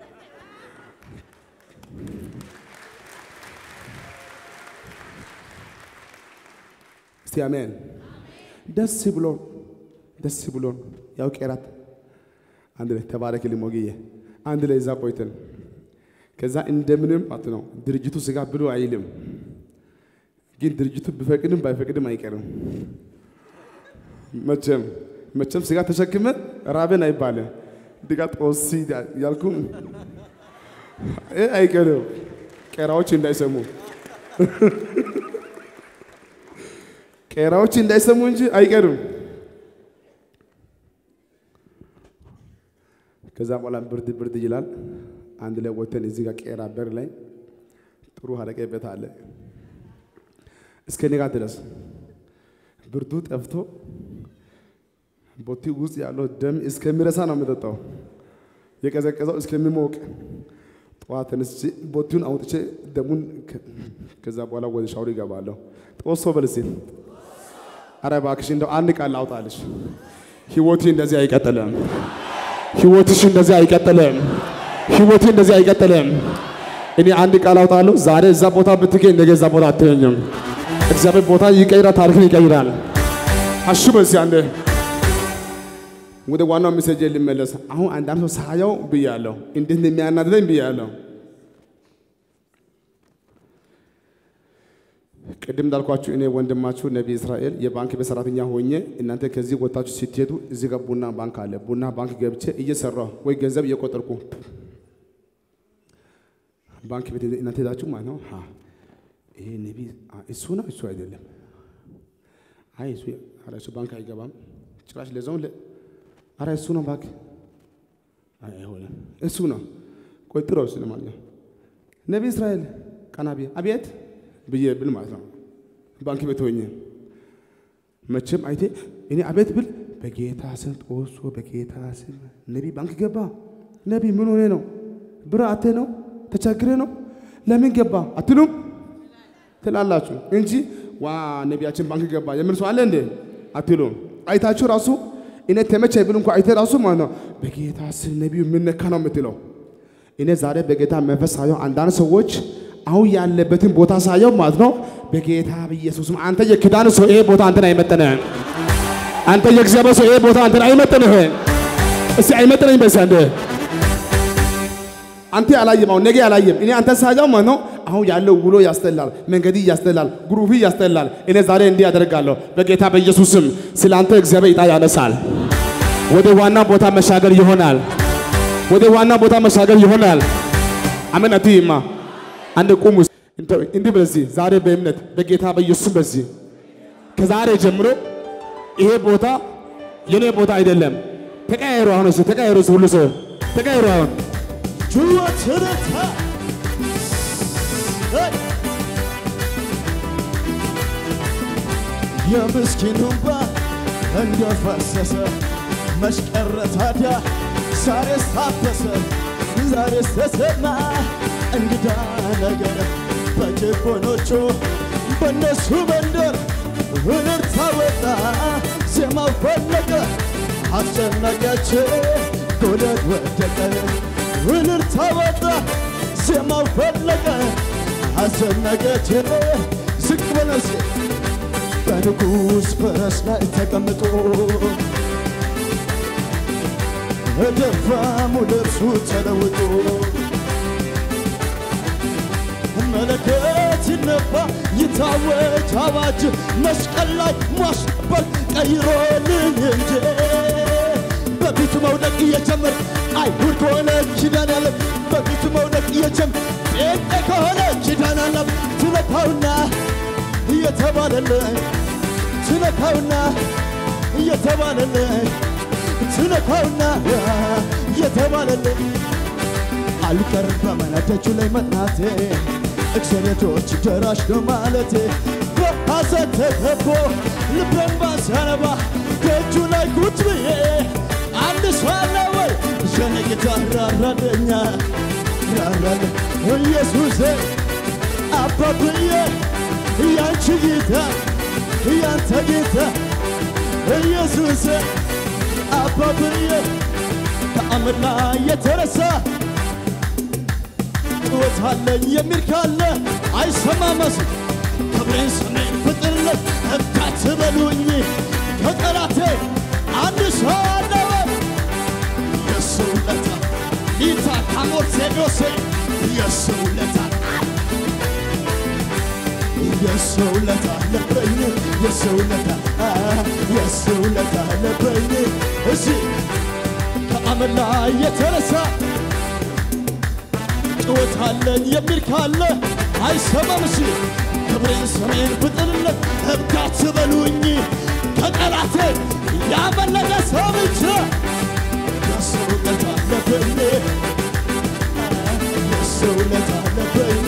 እስቲ አሜን። ደስ ብሎን ደስ ብሎን ያው ቄራት አንድ ላይ ተባረክ ሊሞግዬ አንድ ላይ እዛ ቆይተን ከዛ እንደምንም ማለት ነው ድርጅቱ ስጋ ብሎ አይልም፣ ግን ድርጅቱ ቢፈቅድም ባይፈቅድም አይቀርም። መቼም መቼም ስጋ ተሸክመ ራበን አይባልም። ድጋ ጦሲ ያልኩ አይቀርም። ቄራዎች እንዳይሰሙ ቄራዎች እንዳይሰሙ እንጂ አይቀርም። ከዛ በኋላ ብርድ ብርድ ይላል። አንድ ላይ ወተን እዚህ ጋር ቄራ በር ላይ ጥሩ ሀረቄ ቤት አለ። እስከ ንጋ ድረስ ብርዱ ጠፍቶ ቦቲ ውስጥ ያለው ደም እስከሚረሳ ነው የምጠጣው። የቀዘቀዘው እስከሚሞቅ ጠዋት ተነስቼ ቦቲውን አውጥቼ ደሙን ከዛ በኋላ ወደ ሻወር ይገባለሁ። ጦሶ በልሴ አረ እባክሽ እንደው አንድ ቃል ላውጣልሽ። ህይወቴ እንደዚህ አይቀጥልም። ህይወትሽ እንደዚህ አይቀጥልም። ህይወቴ እንደዚህ አይቀጥልም። እኔ አንድ ቃል አውጣለሁ። ዛሬ እዛ ቦታ ብትገኝ ነገ እዛ ቦታ አትገኝም። እግዚአብሔር ቦታ ይቀይራል፣ ታሪክን ይቀይራል። አሹ በዚህ አንዴ ወደ ዋናው ሜሴጅ ልመለስ። አሁን አንዳንድ ሰው ሳየው ብያለሁ፣ እንዴት እንደሚያናድደኝ ብያለሁ። ቅድም እንዳልኳችሁ እኔ ወንድማችሁ ነቢይ እስራኤል የባንክ ቤት ሰራተኛ ሆኜ እናንተ ከዚህ ወጣችሁ ስትሄዱ እዚህ ጋር ቡና ባንክ አለ። ቡና ባንክ ገብቼ እየሰራሁ ወይ ገንዘብ እየቆጠርኩ ባንክ ቤት እናንተ ሄዳችሁ ማለት ነው። አ፣ ይሄ ነቢይ አ፣ እሱ ነው እሱ አይደለም። አይ እሱ ኧረ እሱ ባንክ አይገባም ጭራሽ ለዛውን ለ ኧረ እሱ ነው ባንክ አይ አይሆንም እሱ ነው ቆይ ጥራው እሱ ለማንኛውም ነቢይ እስራኤል ቀና ብዬ አቤት ብዬ ብል ማለት ነው ባንክ ቤት ሆኜ መቼም አይቴ እኔ አቤት ብል በጌታ ስም ጦሶ በጌታ ስም ነቢይ ባንክ ገባ ነቢይ ምን ሆነ ነው ብር አቴ ነው ተቸግሬ ነው ለምን ገባ አትሉም ትላላችሁ እንጂ ዋ ነቢያችን ባንክ ገባ የምን ሰው አለ እንዴ አትሉም አይታችሁ ራሱ እኔ ተመቸ ብል እንኳ አይተ ራሱ ማለት ነው በጌታ ስም ነቢዩ የምነካ ነው የምትለው እኔ ዛሬ በጌታ መንፈስ ሳየው አንዳንድ ሰዎች አሁን ያለበትን ቦታ ሳየው ማለት ነው በጌታ በኢየሱስም አንተ የክዳን ሰው ይሄ ቦታ አንተን አይመጥንህም። አንተ የእግዚአብሔር ሰው ይሄ ቦታ አንተን አይመጥንህም። እስቲ አይመጥነኝ በዛ እንደ አንተ አላየም፣ አሁን ነገ አላየም። እኔ አንተ ሳየው ማለት ነው አሁን ያለው ውሎ ያስጠላል፣ መንገድ ያስጠላል፣ ግሩፊ ያስጠላል። እኔ ዛሬ እንዲህ አደርጋለሁ በጌታ በኢየሱስም ስለ አንተ እግዚአብሔር ዕጣ ያነሳል። ወደ ዋና ቦታ መሻገር ይሆናል። ወደ ዋና ቦታ መሻገር ይሆናል። አሜን አትይማ አንድ ቁሙ። እንዲህ በዚህ ዛሬ በእምነት በጌታ በኢየሱስ በዚህ ከዛሬ ጀምሮ ይሄ ቦታ የኔ ቦታ አይደለም። ተቀያየሩ። አሁን እሱ ተቀያየሩ። እሱ ሁሉ ሰው ተቀያየሩ። አሁን ጩኸትርታ የምስኪኑ እንባ እንደፈሰሰ መሽቀረ ታዲያ ዛሬስ ታደሰ ዛሬስ ተሰማ እንግዳ ነገር በጭቆኖቹ በእነሱ መንደር እልልታ ወጣ ዜማው ፈለቀ አስጨናቂያቸው ጎደት ወደቀ እልልታ ወጣ ዜማው ፈለቀ አስጨናቂያቸው ዝቅ በለሴ በንጉሥ ፈረስ ላይ ተቀምጦ እደፋሙ ልብሱ ተለውጦ መለከት ይነፋ ይታወጅ አዋጅ መስቀል ላይ ማስበር ቀይሮልን እንጂ በፊቱ መውደቅ እየጀመር አይሁድ ከሆነ ኪዳን ያለም በፊቱ መውደቅ እየጀመር ጴንጤ ከሆነ ኪዳን አለም ትነካውና እየተባለልን ትነካውና እየተባለልን ትነካውና እየተባለልን አልቀርም በመናደጁ ላይ መጥናቴ እግዚአብሔሮች ደራሽ ነው ማለቴ በሐዘን ተከቦ ልቤን ባሲያነባ ደጁ ላይ ቁጭ ብዬ አንድ ሰው አለ ወይ የኔ ጌታ ራራልኛ ራራል ኢየሱሴ አባብዬ ያንቺ ጌታ ያንተ ጌታ ኢየሱሴ አባብዬ ተአምር ላይ የተረሳ ጩኸት አለኝ የሚል ካለ አይሰማመስ ክብሬን ስሜን ፍጥርለት እብዳት በሉኝ ከጠላቴ አንድ ሰው አለወ የሱ ውለታ ሊታ ካሞር ሴዶሴ የሱ ውለታ የሱ ውለታ አለበኝ የሱ ውለታ የሱ ውለታ አለበኝ እሺ ከአመድ ላይ የተነሳ ጩኸት አለኝ የሚል ካለ አይሰማም። እሺ ክብሬን ስሜን ብጥልለት እብዳት በሉኝ ከጠላቴ ያመለጠ ሰው ብቻ የሱ ውለታ አለበኝ የሱ ውለታ አለበኝ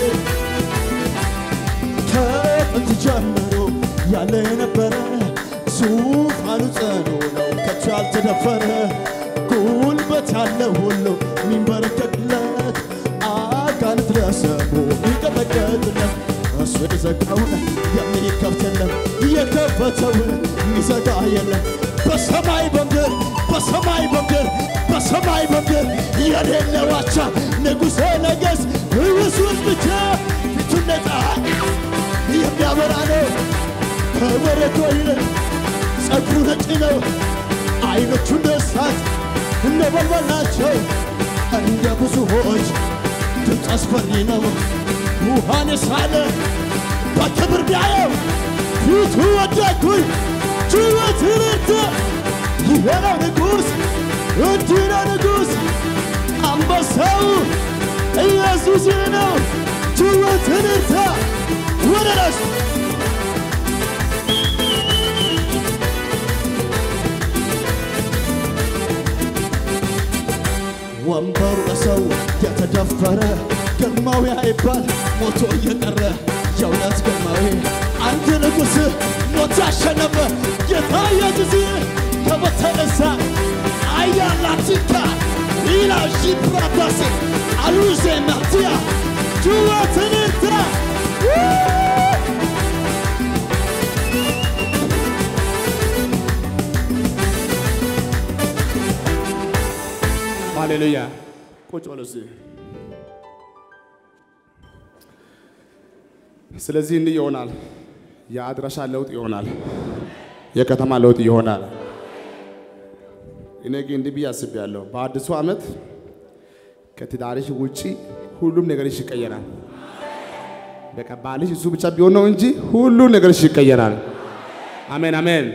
ከጥንት ጀምሮ ያለ የነበረ ዙፋኑ ጽኑ ነው ከቶ ያልተደፈረ ጉልበት ያለ ሁሉ የሚንበረከክለት አጋንንት ለስሙ የሚንቀጠቀጥለት እሱ የዘጋውን የሚከፍትለት የከፈተውን የሚዘጋ የለም በሰማይ በምድር በሰማይ በምድር በሰማይ በምድር የሌለ ዋቻ ንጉሠ ነገሥት ኢየሱስ ብቻ ፊቱን ነጣ የሚያበራ ነው ከበረዶ ይልቅ ጸጉሩ ነጭ ነው አይኖቹ እንደ እሳት ነበልባል ናቸው እንደ ብዙዎች ድምፅ አስፈሪ ነው ውሃን የሳለ በክብር ቢያየው ፊቱ ወደኩኝ ጩኸት ርት ይሄ ነው ንጉሥ እንዲህ ነው ንጉሥ አንበሳው ኢየሱስ ነው ጩኸት ርት ወደ ራስ ወንበሩ ለሰው የተደፈረ ግርማዊ አይባል ሞቶ እየቀረ የእውነት ግርማዊ አንድ ንጉሥ ሞት ያሸነፈ ጌታ ኢየሱስ ከበተነሳ አያላቲካ ኢላ ሺፕራታሴ አሉዜ መርቲያ ጩኸትንታ ሃሌሉያ። ቁጭ በሉ እስኪ። ስለዚህ እንዲህ ይሆናል። የአድራሻ ለውጥ ይሆናል። የከተማ ለውጥ ይሆናል። እኔ ግን እንዲህ ብዬ አስቤያለሁ። በአዲሱ ዓመት ከትዳርሽ ውጪ ሁሉም ነገርሽ ይቀየራል። በቃ ባልሽ እሱ ብቻ ቢሆን ነው እንጂ ሁሉ ነገርሽ ይቀየራል። አሜን አሜን።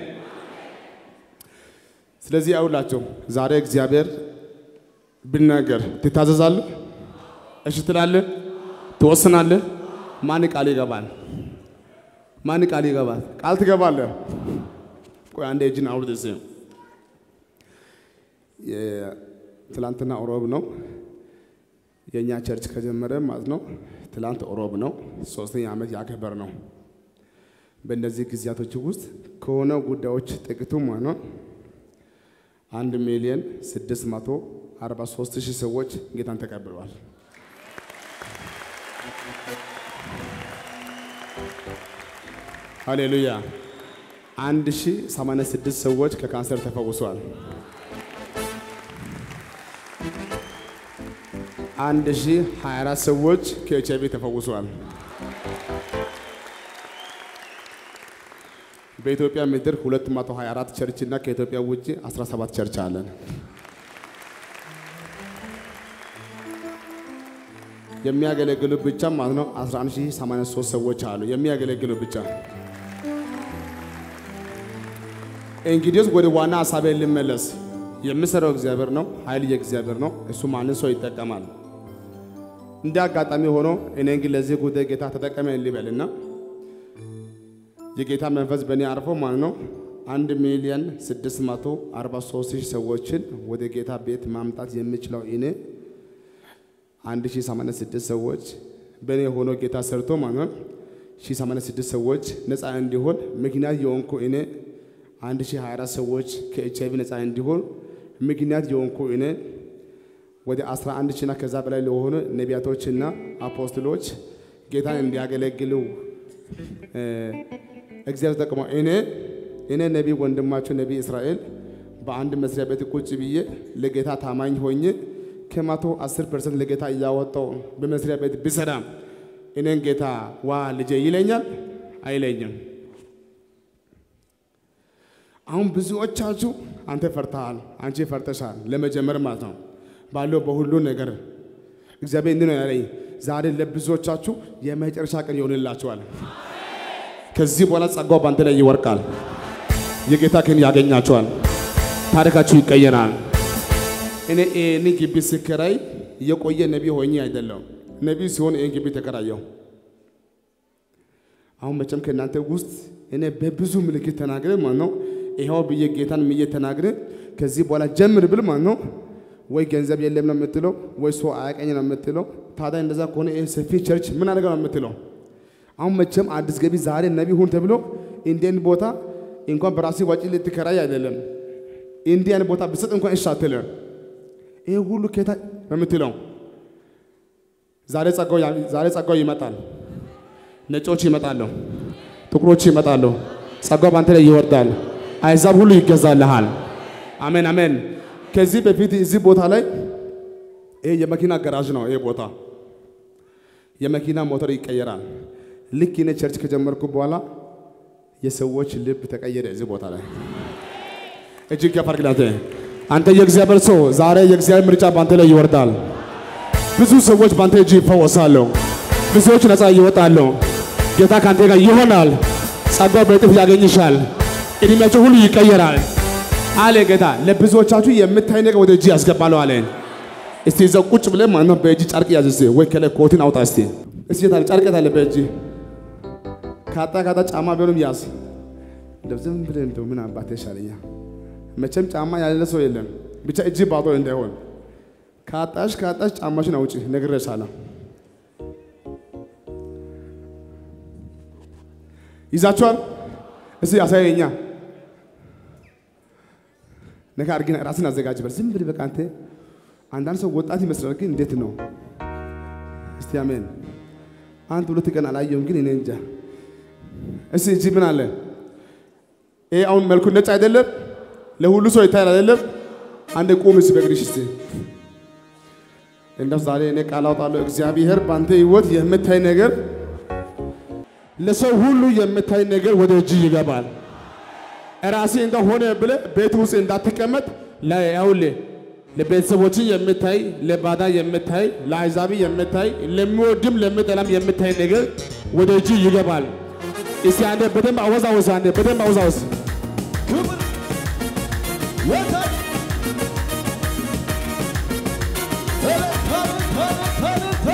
ስለዚህ አውላቸው ዛሬ እግዚአብሔር ብናገር ትታዘዛለህ? እሺ ትላለህ? ትወስናለህ? ማን ቃል ይገባል? ማን ቃል ይገባል? ቃል ትገባለህ? ቆይ አንዴ እጅን አውርድ እስኪ። ትላንትና ሮብ ነው የእኛ ቸርች ከጀመረ ማለት ነው። ትላንት ሮብ ነው፣ ሶስተኛ ዓመት ያከበር ነው። በእነዚህ ጊዜያቶች ውስጥ ከሆነ ጉዳዮች ጥቂቱ ማለት ነው አንድ ሚሊዮን ስድስት መቶ አርባ ሶስት ሺህ ሰዎች ጌታን ተቀብለዋል። ሃሌሉያ። አንድ ሺህ ሰማንያ ስድስት ሰዎች ከካንሰር ተፈውሰዋል። አንድ ሺህ ሀያ አራት ሰዎች ከኤች አይቪ ተፈውሰዋል። በኢትዮጵያ ምድር 224 ቸርች እና ከኢትዮጵያ ውጭ 17 ቸርች አለን። የሚያገለግሉ ብቻ ማለት ነው 11083 ሰዎች አሉ የሚያገለግሉ ብቻ። እንግዲህ ወደ ዋና ሀሳቤ ልመለስ። የምሰራው እግዚአብሔር ነው፣ ኃይል የእግዚአብሔር ነው። እሱ ማንን ሰው ይጠቀማል። እንደ አጋጣሚ ሆኖ እኔ ግን ለዚህ ጉዳይ ጌታ ተጠቀመ ልበልና የጌታ መንፈስ በእኔ አርፎ ማለት ነው አንድ ሚሊዮን ስድስት መቶ አርባ ሶስት ሺህ ሰዎችን ወደ ጌታ ቤት ማምጣት የሚችለው እኔ አንድ ሺህ ሰማንያ ስድስት ሰዎች በእኔ ሆኖ ጌታ ሰርቶ ማለት ነው ሺህ ሰማንያ ስድስት ሰዎች ነፃ እንዲሆን ምክንያት የሆንኩ እኔ አንድ ሺህ ሀያ አራት ሰዎች ከኤች አይቪ ነፃ እንዲሆን ምክንያት የሆንኩ እኔ ወደ አስራ አንድ ሺና ከዛ በላይ ለሆኑ ነቢያቶችና አፖስትሎች ጌታን እንዲያገለግሉ እግዚአብሔር ተጠቅሞ እኔ እኔ ነቢይ ወንድማችሁ ነቢይ እስራኤል በአንድ መስሪያ ቤት ቁጭ ብዬ ለጌታ ታማኝ ሆኜ ከመቶ አስር ፐርሰንት ለጌታ እያወጣው በመስሪያ ቤት ብሰራም እኔን ጌታ ዋ ልጄ ይለኛል አይለኝም። አሁን ብዙዎቻችሁ አንተ ፈርተሃል፣ አንቺ ፈርተሻል ለመጀመር ማለት ነው ባለው በሁሉ ነገር እግዚአብሔር እንዲህ ነው ያለኝ። ዛሬ ለብዙዎቻችሁ የመጨረሻ ቀን ይሆንላችኋል። ከዚህ በኋላ ጸጋው በአንተ ላይ ይወርቃል። የጌታ ክን ያገኛችኋል። ታሪካችሁ ይቀየራል። እኔ ይህን ግቢ ስከራይ የቆየ ነቢ ሆኜ አይደለም። ነቢ ሲሆን ይህን ግቢ ተከራየው። አሁን መቼም ከእናንተ ውስጥ እኔ በብዙ ምልክት ተናግረ ማለት ነው ይኸው ብዬ ጌታን ምዬ ተናግረ ከዚህ በኋላ ጀምር ብል ማለት ነው ወይ ገንዘብ የለም ነው የምትለው፣ ወይ ሰው አያቀኝ ነው የምትለው። ታዲያ እንደዛ ከሆነ ይህ ሰፊ ቸርች ምን አደረገ ነው የምትለው? አሁን መቼም አዲስ ገቢ ዛሬ ነቢ ሁን ተብሎ እንዲህን ቦታ እንኳን በራሴ ወጪ ልትከራይ አይደለም እንዲህ አይነት ቦታ ብሰጥ እንኳን እሺ አትልም። ይሄ ሁሉ ኬታ ነው የምትለው። ዛሬ ጸጋው ዛሬ ጸጋው ይመጣል። ነጮች ይመጣሉ፣ ጥቁሮች ይመጣሉ። ጸጋው በአንተ ላይ ይወርዳል። አይዛብ ሁሉ ይገዛልሃል። አሜን አሜን። ከዚህ በፊት እዚህ ቦታ ላይ ይሄ የመኪና ገራዥ ነው። ይሄ ቦታ የመኪና ሞተር ይቀየራል። ልክ እኔ ቸርች ከጀመርኩ በኋላ የሰዎች ልብ ተቀየረ። እዚህ ቦታ ላይ እጅግ ያፋርግላተ አንተ የእግዚአብሔር ሰው ዛሬ የእግዚአብሔር ምርጫ በአንተ ላይ ይወርዳል። ብዙ ሰዎች በአንተ እጅ ይፈወሳሉ። ብዙዎች ነፃ ይወጣሉ። ጌታ ከአንተ ጋር ይሆናል። ጸጋው በእጥፍ ያገኝሻል። እድሜያቸው ሁሉ ይቀየራል አለ ጌታ። ለብዙዎቻችሁ የምታይ ነገር ወደ እጅ ያስገባለሁ አለ። እስቲ እዛው ቁጭ ብለህ ማለት ነው በእጅ ጨርቅ ያዝ እስቲ፣ ወይ ከላይ ኮትን አውጣ እስቲ። እስቲ የታለ ጨርቅ የታለ በእጅ ካጣ ካጣ ጫማ ቢሆንም ያዝ። እንደው ዝም ብለህ እንደው ምን አባቴ ይሻለኛል። መቼም ጫማ ያለ ሰው የለም። ብቻ እጅ ባዶ እንዳይሆን ካጣሽ ካጣሽ ጫማሽን አውጪ ነግሬሻለሁ። ይዛችኋል። እስቲ አሳየኛ ነገ አድርጊና ራስን አዘጋጅበት። ዝም ብለህ በቃ አንተ አንዳንድ ሰው ወጣት ይመስላል፣ ግን እንዴት ነው? እስቲ አሜን። አንድ ሁለት ቀን አላየሁም፣ ግን እኔ እንጃ። እስቲ እጅ ምን አለ? ይሄ አሁን መልኩ ነጭ አይደለም፣ ለሁሉ ሰው ይታያል አይደለም? አንድ ቁም እስቲ በእግርሽ እስቲ እንደው ዛሬ እኔ ቃል አውጣለሁ። እግዚአብሔር በአንተ ህይወት የምታይ ነገር ለሰው ሁሉ የምታይ ነገር ወደ እጅ ይገባል። ራሴ እንደሆነ ብለህ ቤት ውስጥ እንዳትቀመጥ ለያውል ለቤተሰቦች የምታይ ለባዳ የምታይ ለአሕዛብ የምታይ ለሚወድም ለሚጠላም የምታይ ነገር ወደ እጅ ይገባል። እስቲ አንዴ በደንብ አወዛወዝ፣ አንዴ በደንብ አወዛወዝ። ክብር ወታል እልልታ እልልታ እልልታ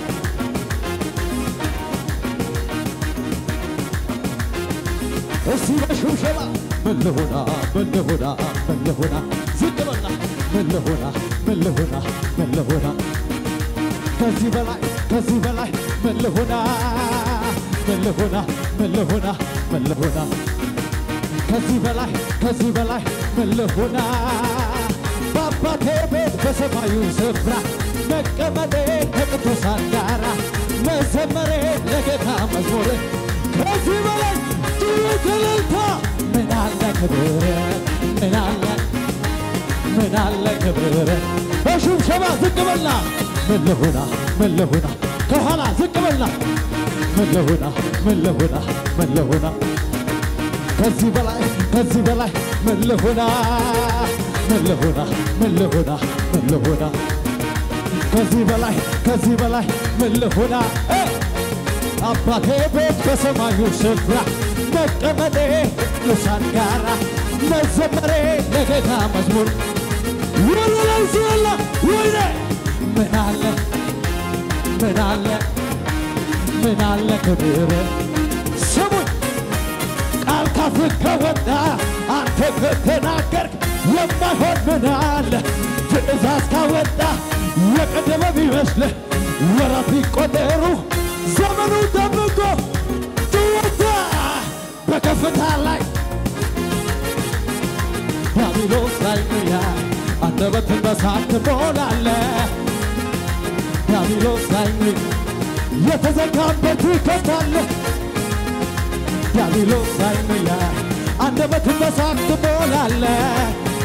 እስቲ በሽብሸባ መለሆና መለሆና መለሆና ዝቅ በላ መለሆና መለሆና መለሆና ከዚህ በላይ ከዚህ በላይ መለሆና መለሆና መለሆና መለሆና ከዚህ በላይ ከዚህ በላይ መለሆና በአባቴ ቤት በሰማዩ ስፍራ መቀመጤ ከቅዱሳን ጋራ መዘመሬ ለጌታ መዝሙር ከዚህ በላይ ጥሩት እልልታ ምን አለ ክብር ምን አለ ምን አለ ክብር በሽብሸባ ዝቅ በላ መለሆና መለሆና ከኋላ ዝቅ በላ መለሆና መለሆና መለሆና ከዚህ በላይ ከዚህ በላይ መለሆና መለሆና መለሆና መለሆና ከዚህ በላይ ከዚህ በላይ መለሆና እ አባቴ ቤት በሰማዩ ስፍራ መቀመጤ ቅዱሳን ጋራ መዘመሬ ለጌታ መዝሙር ወለላይ ሲላ ወይኔ ምን አለ ምን አለ ምን አለ ክብር ስሙኝ ቃል ካፍህ ከወጣ አንተ ከተናገርክ የማይሆን ምን አለ? ትእዛዝ ካወጣ የቀደመ ቢመስልህ ወራት ቢቆጠሩ ዘመኑ ጠብቆ ትወጣ በከፍታ ላይ ዲያብሎስ ላይ ምያ አንደበትን በሳት ትሞላለህ። ዲያብሎስ ላይ ምያ የተዘጋበት ይከፍታለህ። ዲያብሎስ አይምያ አንደበትን በሳቅ ትሞላለህ።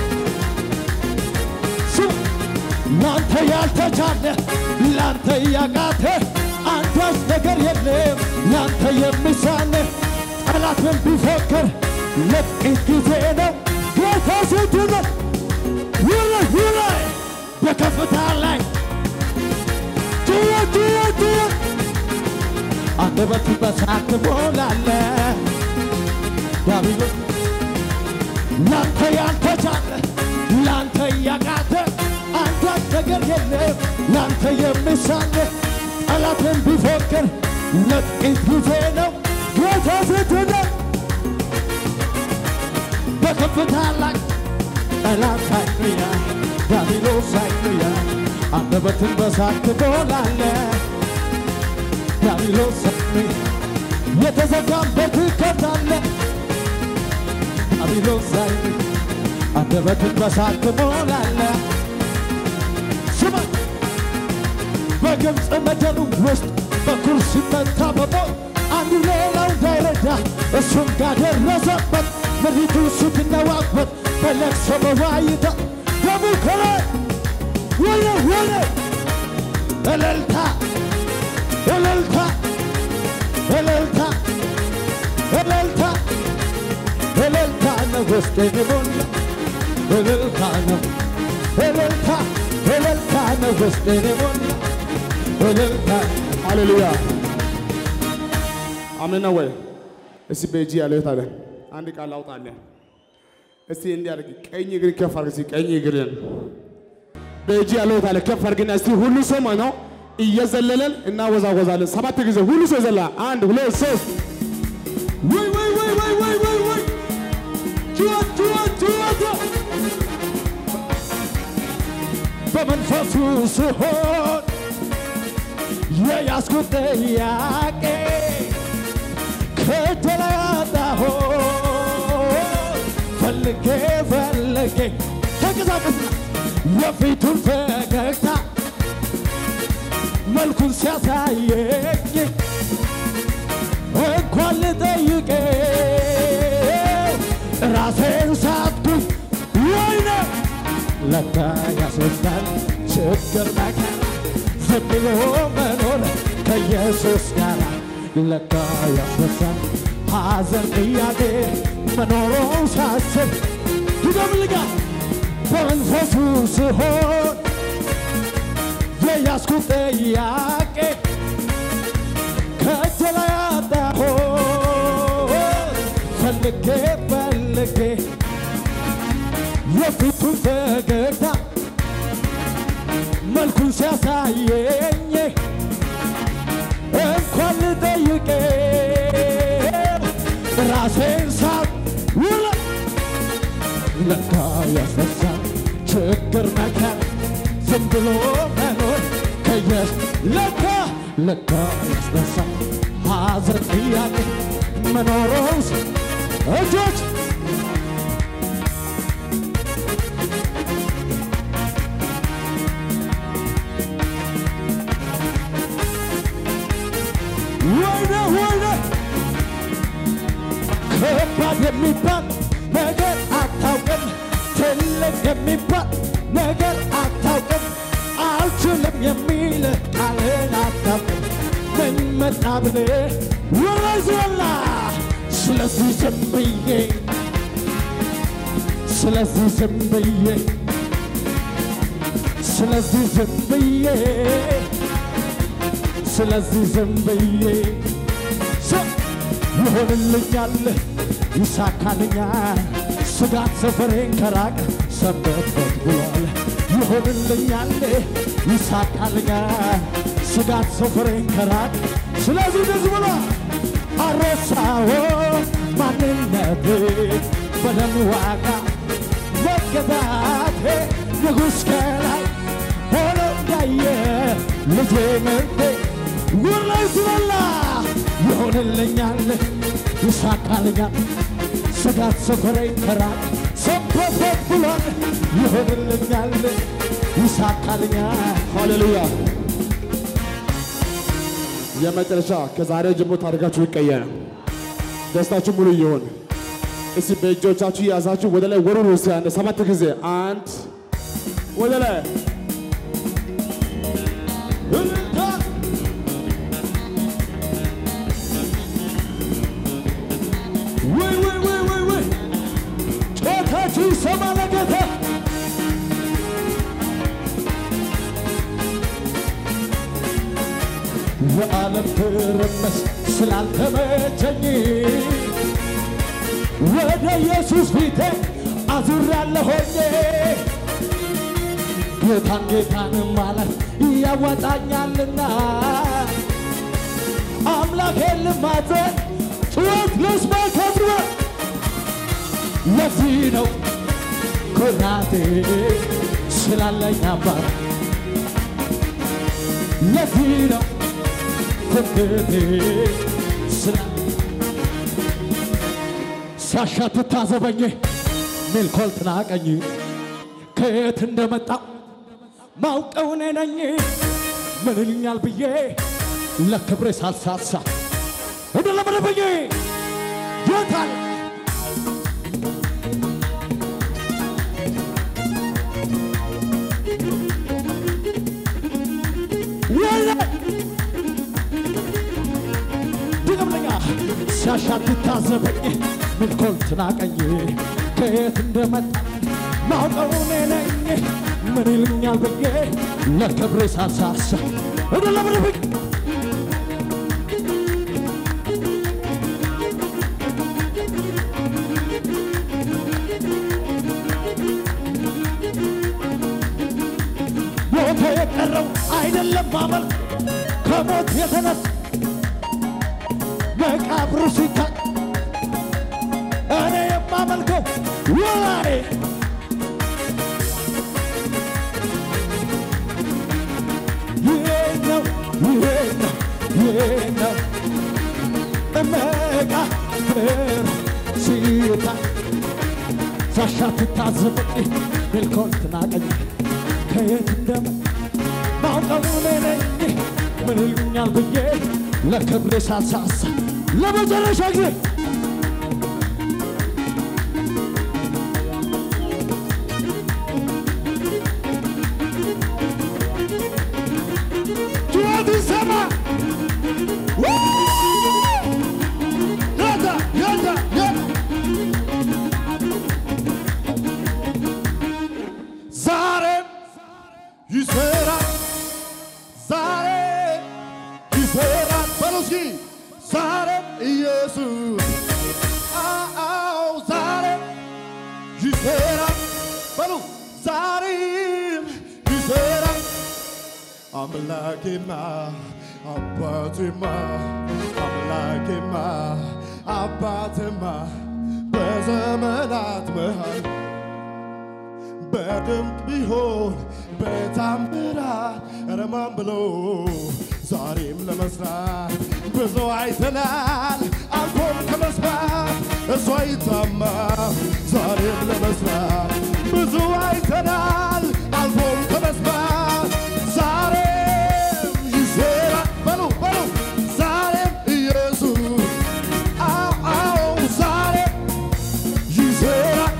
ስሙ ላንተ ያልተቻለ ላንተ ያቃተ አንዳች ነገር የለም ላንተ የሚሳነ ጠላትን ቢፎክር ለጥቂት ጊዜ ነው ጌታ ስትነት ውላይ ውላይ በከፍታ ላይ ጭወ ጭወ ጭወ አንደበት በሳቅ ትሞላለህ። ዲያብሎስ ላንተ ያልተቻለ ላንተ ያቃተ አንዳች ነገር የለም ላንተ የሚሳነ ጠላትን ቢፎክር ለጥቂት ጊዜ ነው ጌታ ስትነት በከፍታ ላይ ጠላት አይኑያ ዲያብሎስ አይኑያ አንደበትን በሳቅ ትሞላለህ። ዲያብሎስ የተዘጋበት ከታለ ዲያብሎስ ላይ አንደበትን በሳቅ ትሞላለህ። ስማ በግብፅ ምድር ውስጥ በኩር ሲመታ በሞት አንዱ ሌላው እንዳይረዳ እሱም ጋር ደረሰበት። ምድሪቱ ስትነዋወጥ በለቅሶ በዋይታ ደሙ ከላይ ወለ ወለ እልልታ እልልታ እልልታ እልልታ እልልታ ነው ውስጤን የሞላ እልልታ ነው እልልታ እልልታ ነው ውስጤን የሞላ እልልታ ሃሌሉያ አሜን ነው ወይ? እስቲ በእጅ ያለው የት አለ? አንድ ቃል አውጣለን። እስቲ እንዲህ አድርግ፣ ቀኝ እግር ከፍ አድርግ። እስቲ ቀኝ እግርን በእጅ ያለው የት አለ? ከፍ አድርግና እስቲ ሁሉ ሰው ማለት ነው እየዘለለን እናወዛወዛለን። ሰባት ጊዜ ሁሉ ሰው ይዘላል። አንድ ሁለት ሶስት ወይ ወይ ወይ ወይ ወይ ወይ ወይ ጩኸት ጩኸት ጩኸት በመንፈሱ ስሆን የያዝኩት ጥያቄ ከእጄ ላይ አጣሁት ፈልጌ ፈልጌ ተንቀሳቀስ የፊቱን ፈገግታ መልኩን ሲያሳየኝ እንኳን ልጠይቀው ራሴን ሳትኩኝ ወይኔ ለካ ያስወስዳል ችግር መከራ ዝም ብሎ መኖር ከኢየሱስ ጋር ለካ ያስወስዳል ሐዘን ጥያቄ መኖሩን ሳስብ ይደምልጋ በመንፈሱ ስሆን የያዝኩት ጥያቄ ከእጄ ላይ አጣሁት ፈልጌ ፈልጌ የፊቱን ፈገግታ መልኩን ሲያሳየኝ እንኳን ልጠይቀው ራሴን ሳት ውለ ለካ ያስፈሳል ችግር መከራ ዝም ብሎ መኖር ከየስ ለካ ለካ ያስፈሳል ሐዘን ጥያቄ መኖሩን ስ- እጆች ወይኔ ወይኔ ከባድ የሚባል ነገር አታውቅም፣ ትልቅ የሚባል ነገር አታውቅም፣ አልችልም የሚል ቃልን አታውቅም። ምን መጣ ብለህ ወረዝወላ ስለዚህ ዝም ብዬ ስለዚህ ዝም ብዬ ስለዚህ ዝም ብዬ ስለዚህ ዝም ብዬ ሰ- ይሆንልኛል ይሳካልኛል ስጋት ሰፈሬን ከራቅ ሰንበትበት ብሏል ይሆንልኛል ይሳካልኛል ስጋት ሰፈሬን ከራቅ ስለዚህ ደስ ብሏል አረሳዎ ማንነቴ በደም ዋጋ መገዛቴ ንጉሥ ከላይ ሆኖ እንዳየ ልጄ ምርቴ ውላይ ስበላ ይሆንልኛል ይሳካልኛል ስጋት ሰፈረኝ ከራቅ ሰንበበት ብሏል ይሆንልኛል ይሳካልኛል ሃሌሉያ የመጨረሻ ከዛሬ ጀምሮ ታሪካችሁ ይቀየር፣ ደስታችሁ ሙሉ ይሆን። እስቲ በእጆቻችሁ የያዛችሁ ወደ ላይ ወሩን ውስጥ ያለ ሰባት ጊዜ አንድ ወደ ላይ እልልታ ወይ ወይ ወይ ወይ ወይ ጮታችሁ ይሰማ ለጌታ የዓለም ትርምስ ስላልተመቸኝ ወደ ኢየሱስ ፊቴ አዙሬያለሁኝ ጌታን ጌታን ማለት ያዋጣኛልና አምላኬን ልማጸን ጩኸት ልስማ ከብሮ ለዚህ ነው ኩራቴ ስላለኝ አባት ለዚህ ነው ትምክህቴ ስላ ሲያሻትት ታዘበኝ ሜልኮል ትናቀኝ ከየት እንደመጣው ማውቀው እኔ ነኝ ምን ይልኛል ብዬ ለክብሬ ሳልሳሳ እንደለመደብኝ ጌታን ወይኔ ድገምለኛ ሲያሻት ታዘበኝ ምልኮል ትናቀኝ ከየት እንደመጣ ማውቀው እኔ ነኝ ምን ይሉኛል ብዬ ለክብሬ ሳሳሳ እደለብርብኝ ሞቶ የቀረው አይደለም ማመልክ ከሞት የተነሳ መቃብሩ ሲታይ እኔ የማመልከው ወላኔ ይሄ ነው ይሄ ነው ይሄ ነው መቃብር ሲታይ ሳሻ ትታዘበኝ ሜልኮን ትናቀኝ ከየት እንደም ማውቀው እኔ ነኝ ምን ይሉኛል ብዬ ለክብሬ ሳሳሳ ለመጨረሻ ጊዜ ጩኸት ይሰማ ያታ ያታ ያታ ዛሬም ይሰራል ዛሬ ይሰራል በሉ እስኪ ዛሬም ኢየሱስ አዎ ዛሬም ይሰራል በሉ ዛሬም ይሰራል አምላኬማ አባቴማ አምላኬማ አባቴማ በዘመናት መሃል በድንቅ ቢሆን በታምራት ረማን ብሎ ዛሬም ለመስራት ብዙ አይተናል አልፎም ከመስማት እሱ አይታማም ዛሬም ለመስራት ብዙ አይተናል አልፎም ከመስማት ዛሬም ይሰራል በሉ በሉ ዛሬም ኢየሱስ አዎ አዎ ዛሬም ይሰራል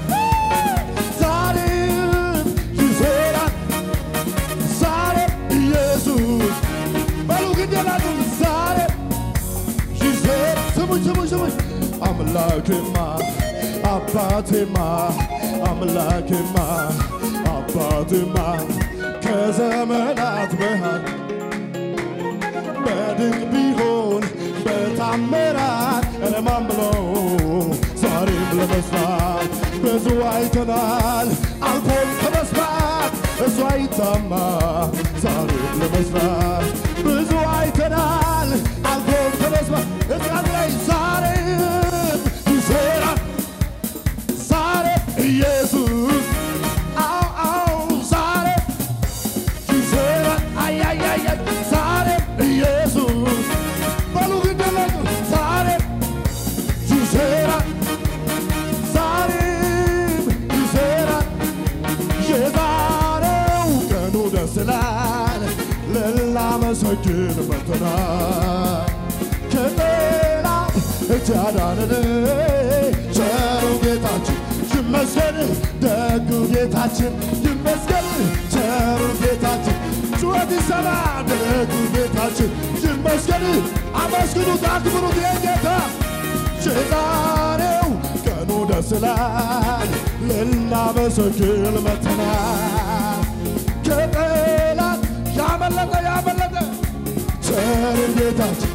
ዛሬም ይሰራል ዛሬም ኢየሱስ በሉ ግን ያላሉ ዛሬም ይሰራል ስሙኝ ስሙኝ ስሙኝ አምላኬማ አባቴማ አምላኬማ አባቴማ ከዘመናት መሃል በድንቅ ቢሆን በታምራት ረማን ብሎ ዛሬም ለመስራት ብዙ አይተናል አልፎም ከመስራት እሱ አይታማ ዛሬም ለመስራት ብዙ አይተናል አልፎም ከመስራት እዚያም ላይ ዛሬም ይሰራል ዛሬም ኢየሱስ አዎ አዎ ዛሬም ይሰራል አያያያ ዛሬም ኢየሱስ በሉ ግደለቁ ዛሬም ይሰራል ዛሬም ይሰራል የዛሬው ቀኑ ደስ ይላል ልናመሰግን መጥተናል ከጠላት እጅ ያዳነን ቸሩ ጌታችን ይመስገን ደጉ ጌታችን ይመስገን ቸሩ ጌታችን ጩኸት ይሰማ ደጉ ጌታችን ይመስገን አመስግኑት አክብሩት የጌታ የዛሬው ቀኑ ደስ ይላል ልናመሰግን መጥተናል ከጠላት ያመለጠ ያመለጠ ቸሩ ጌታችን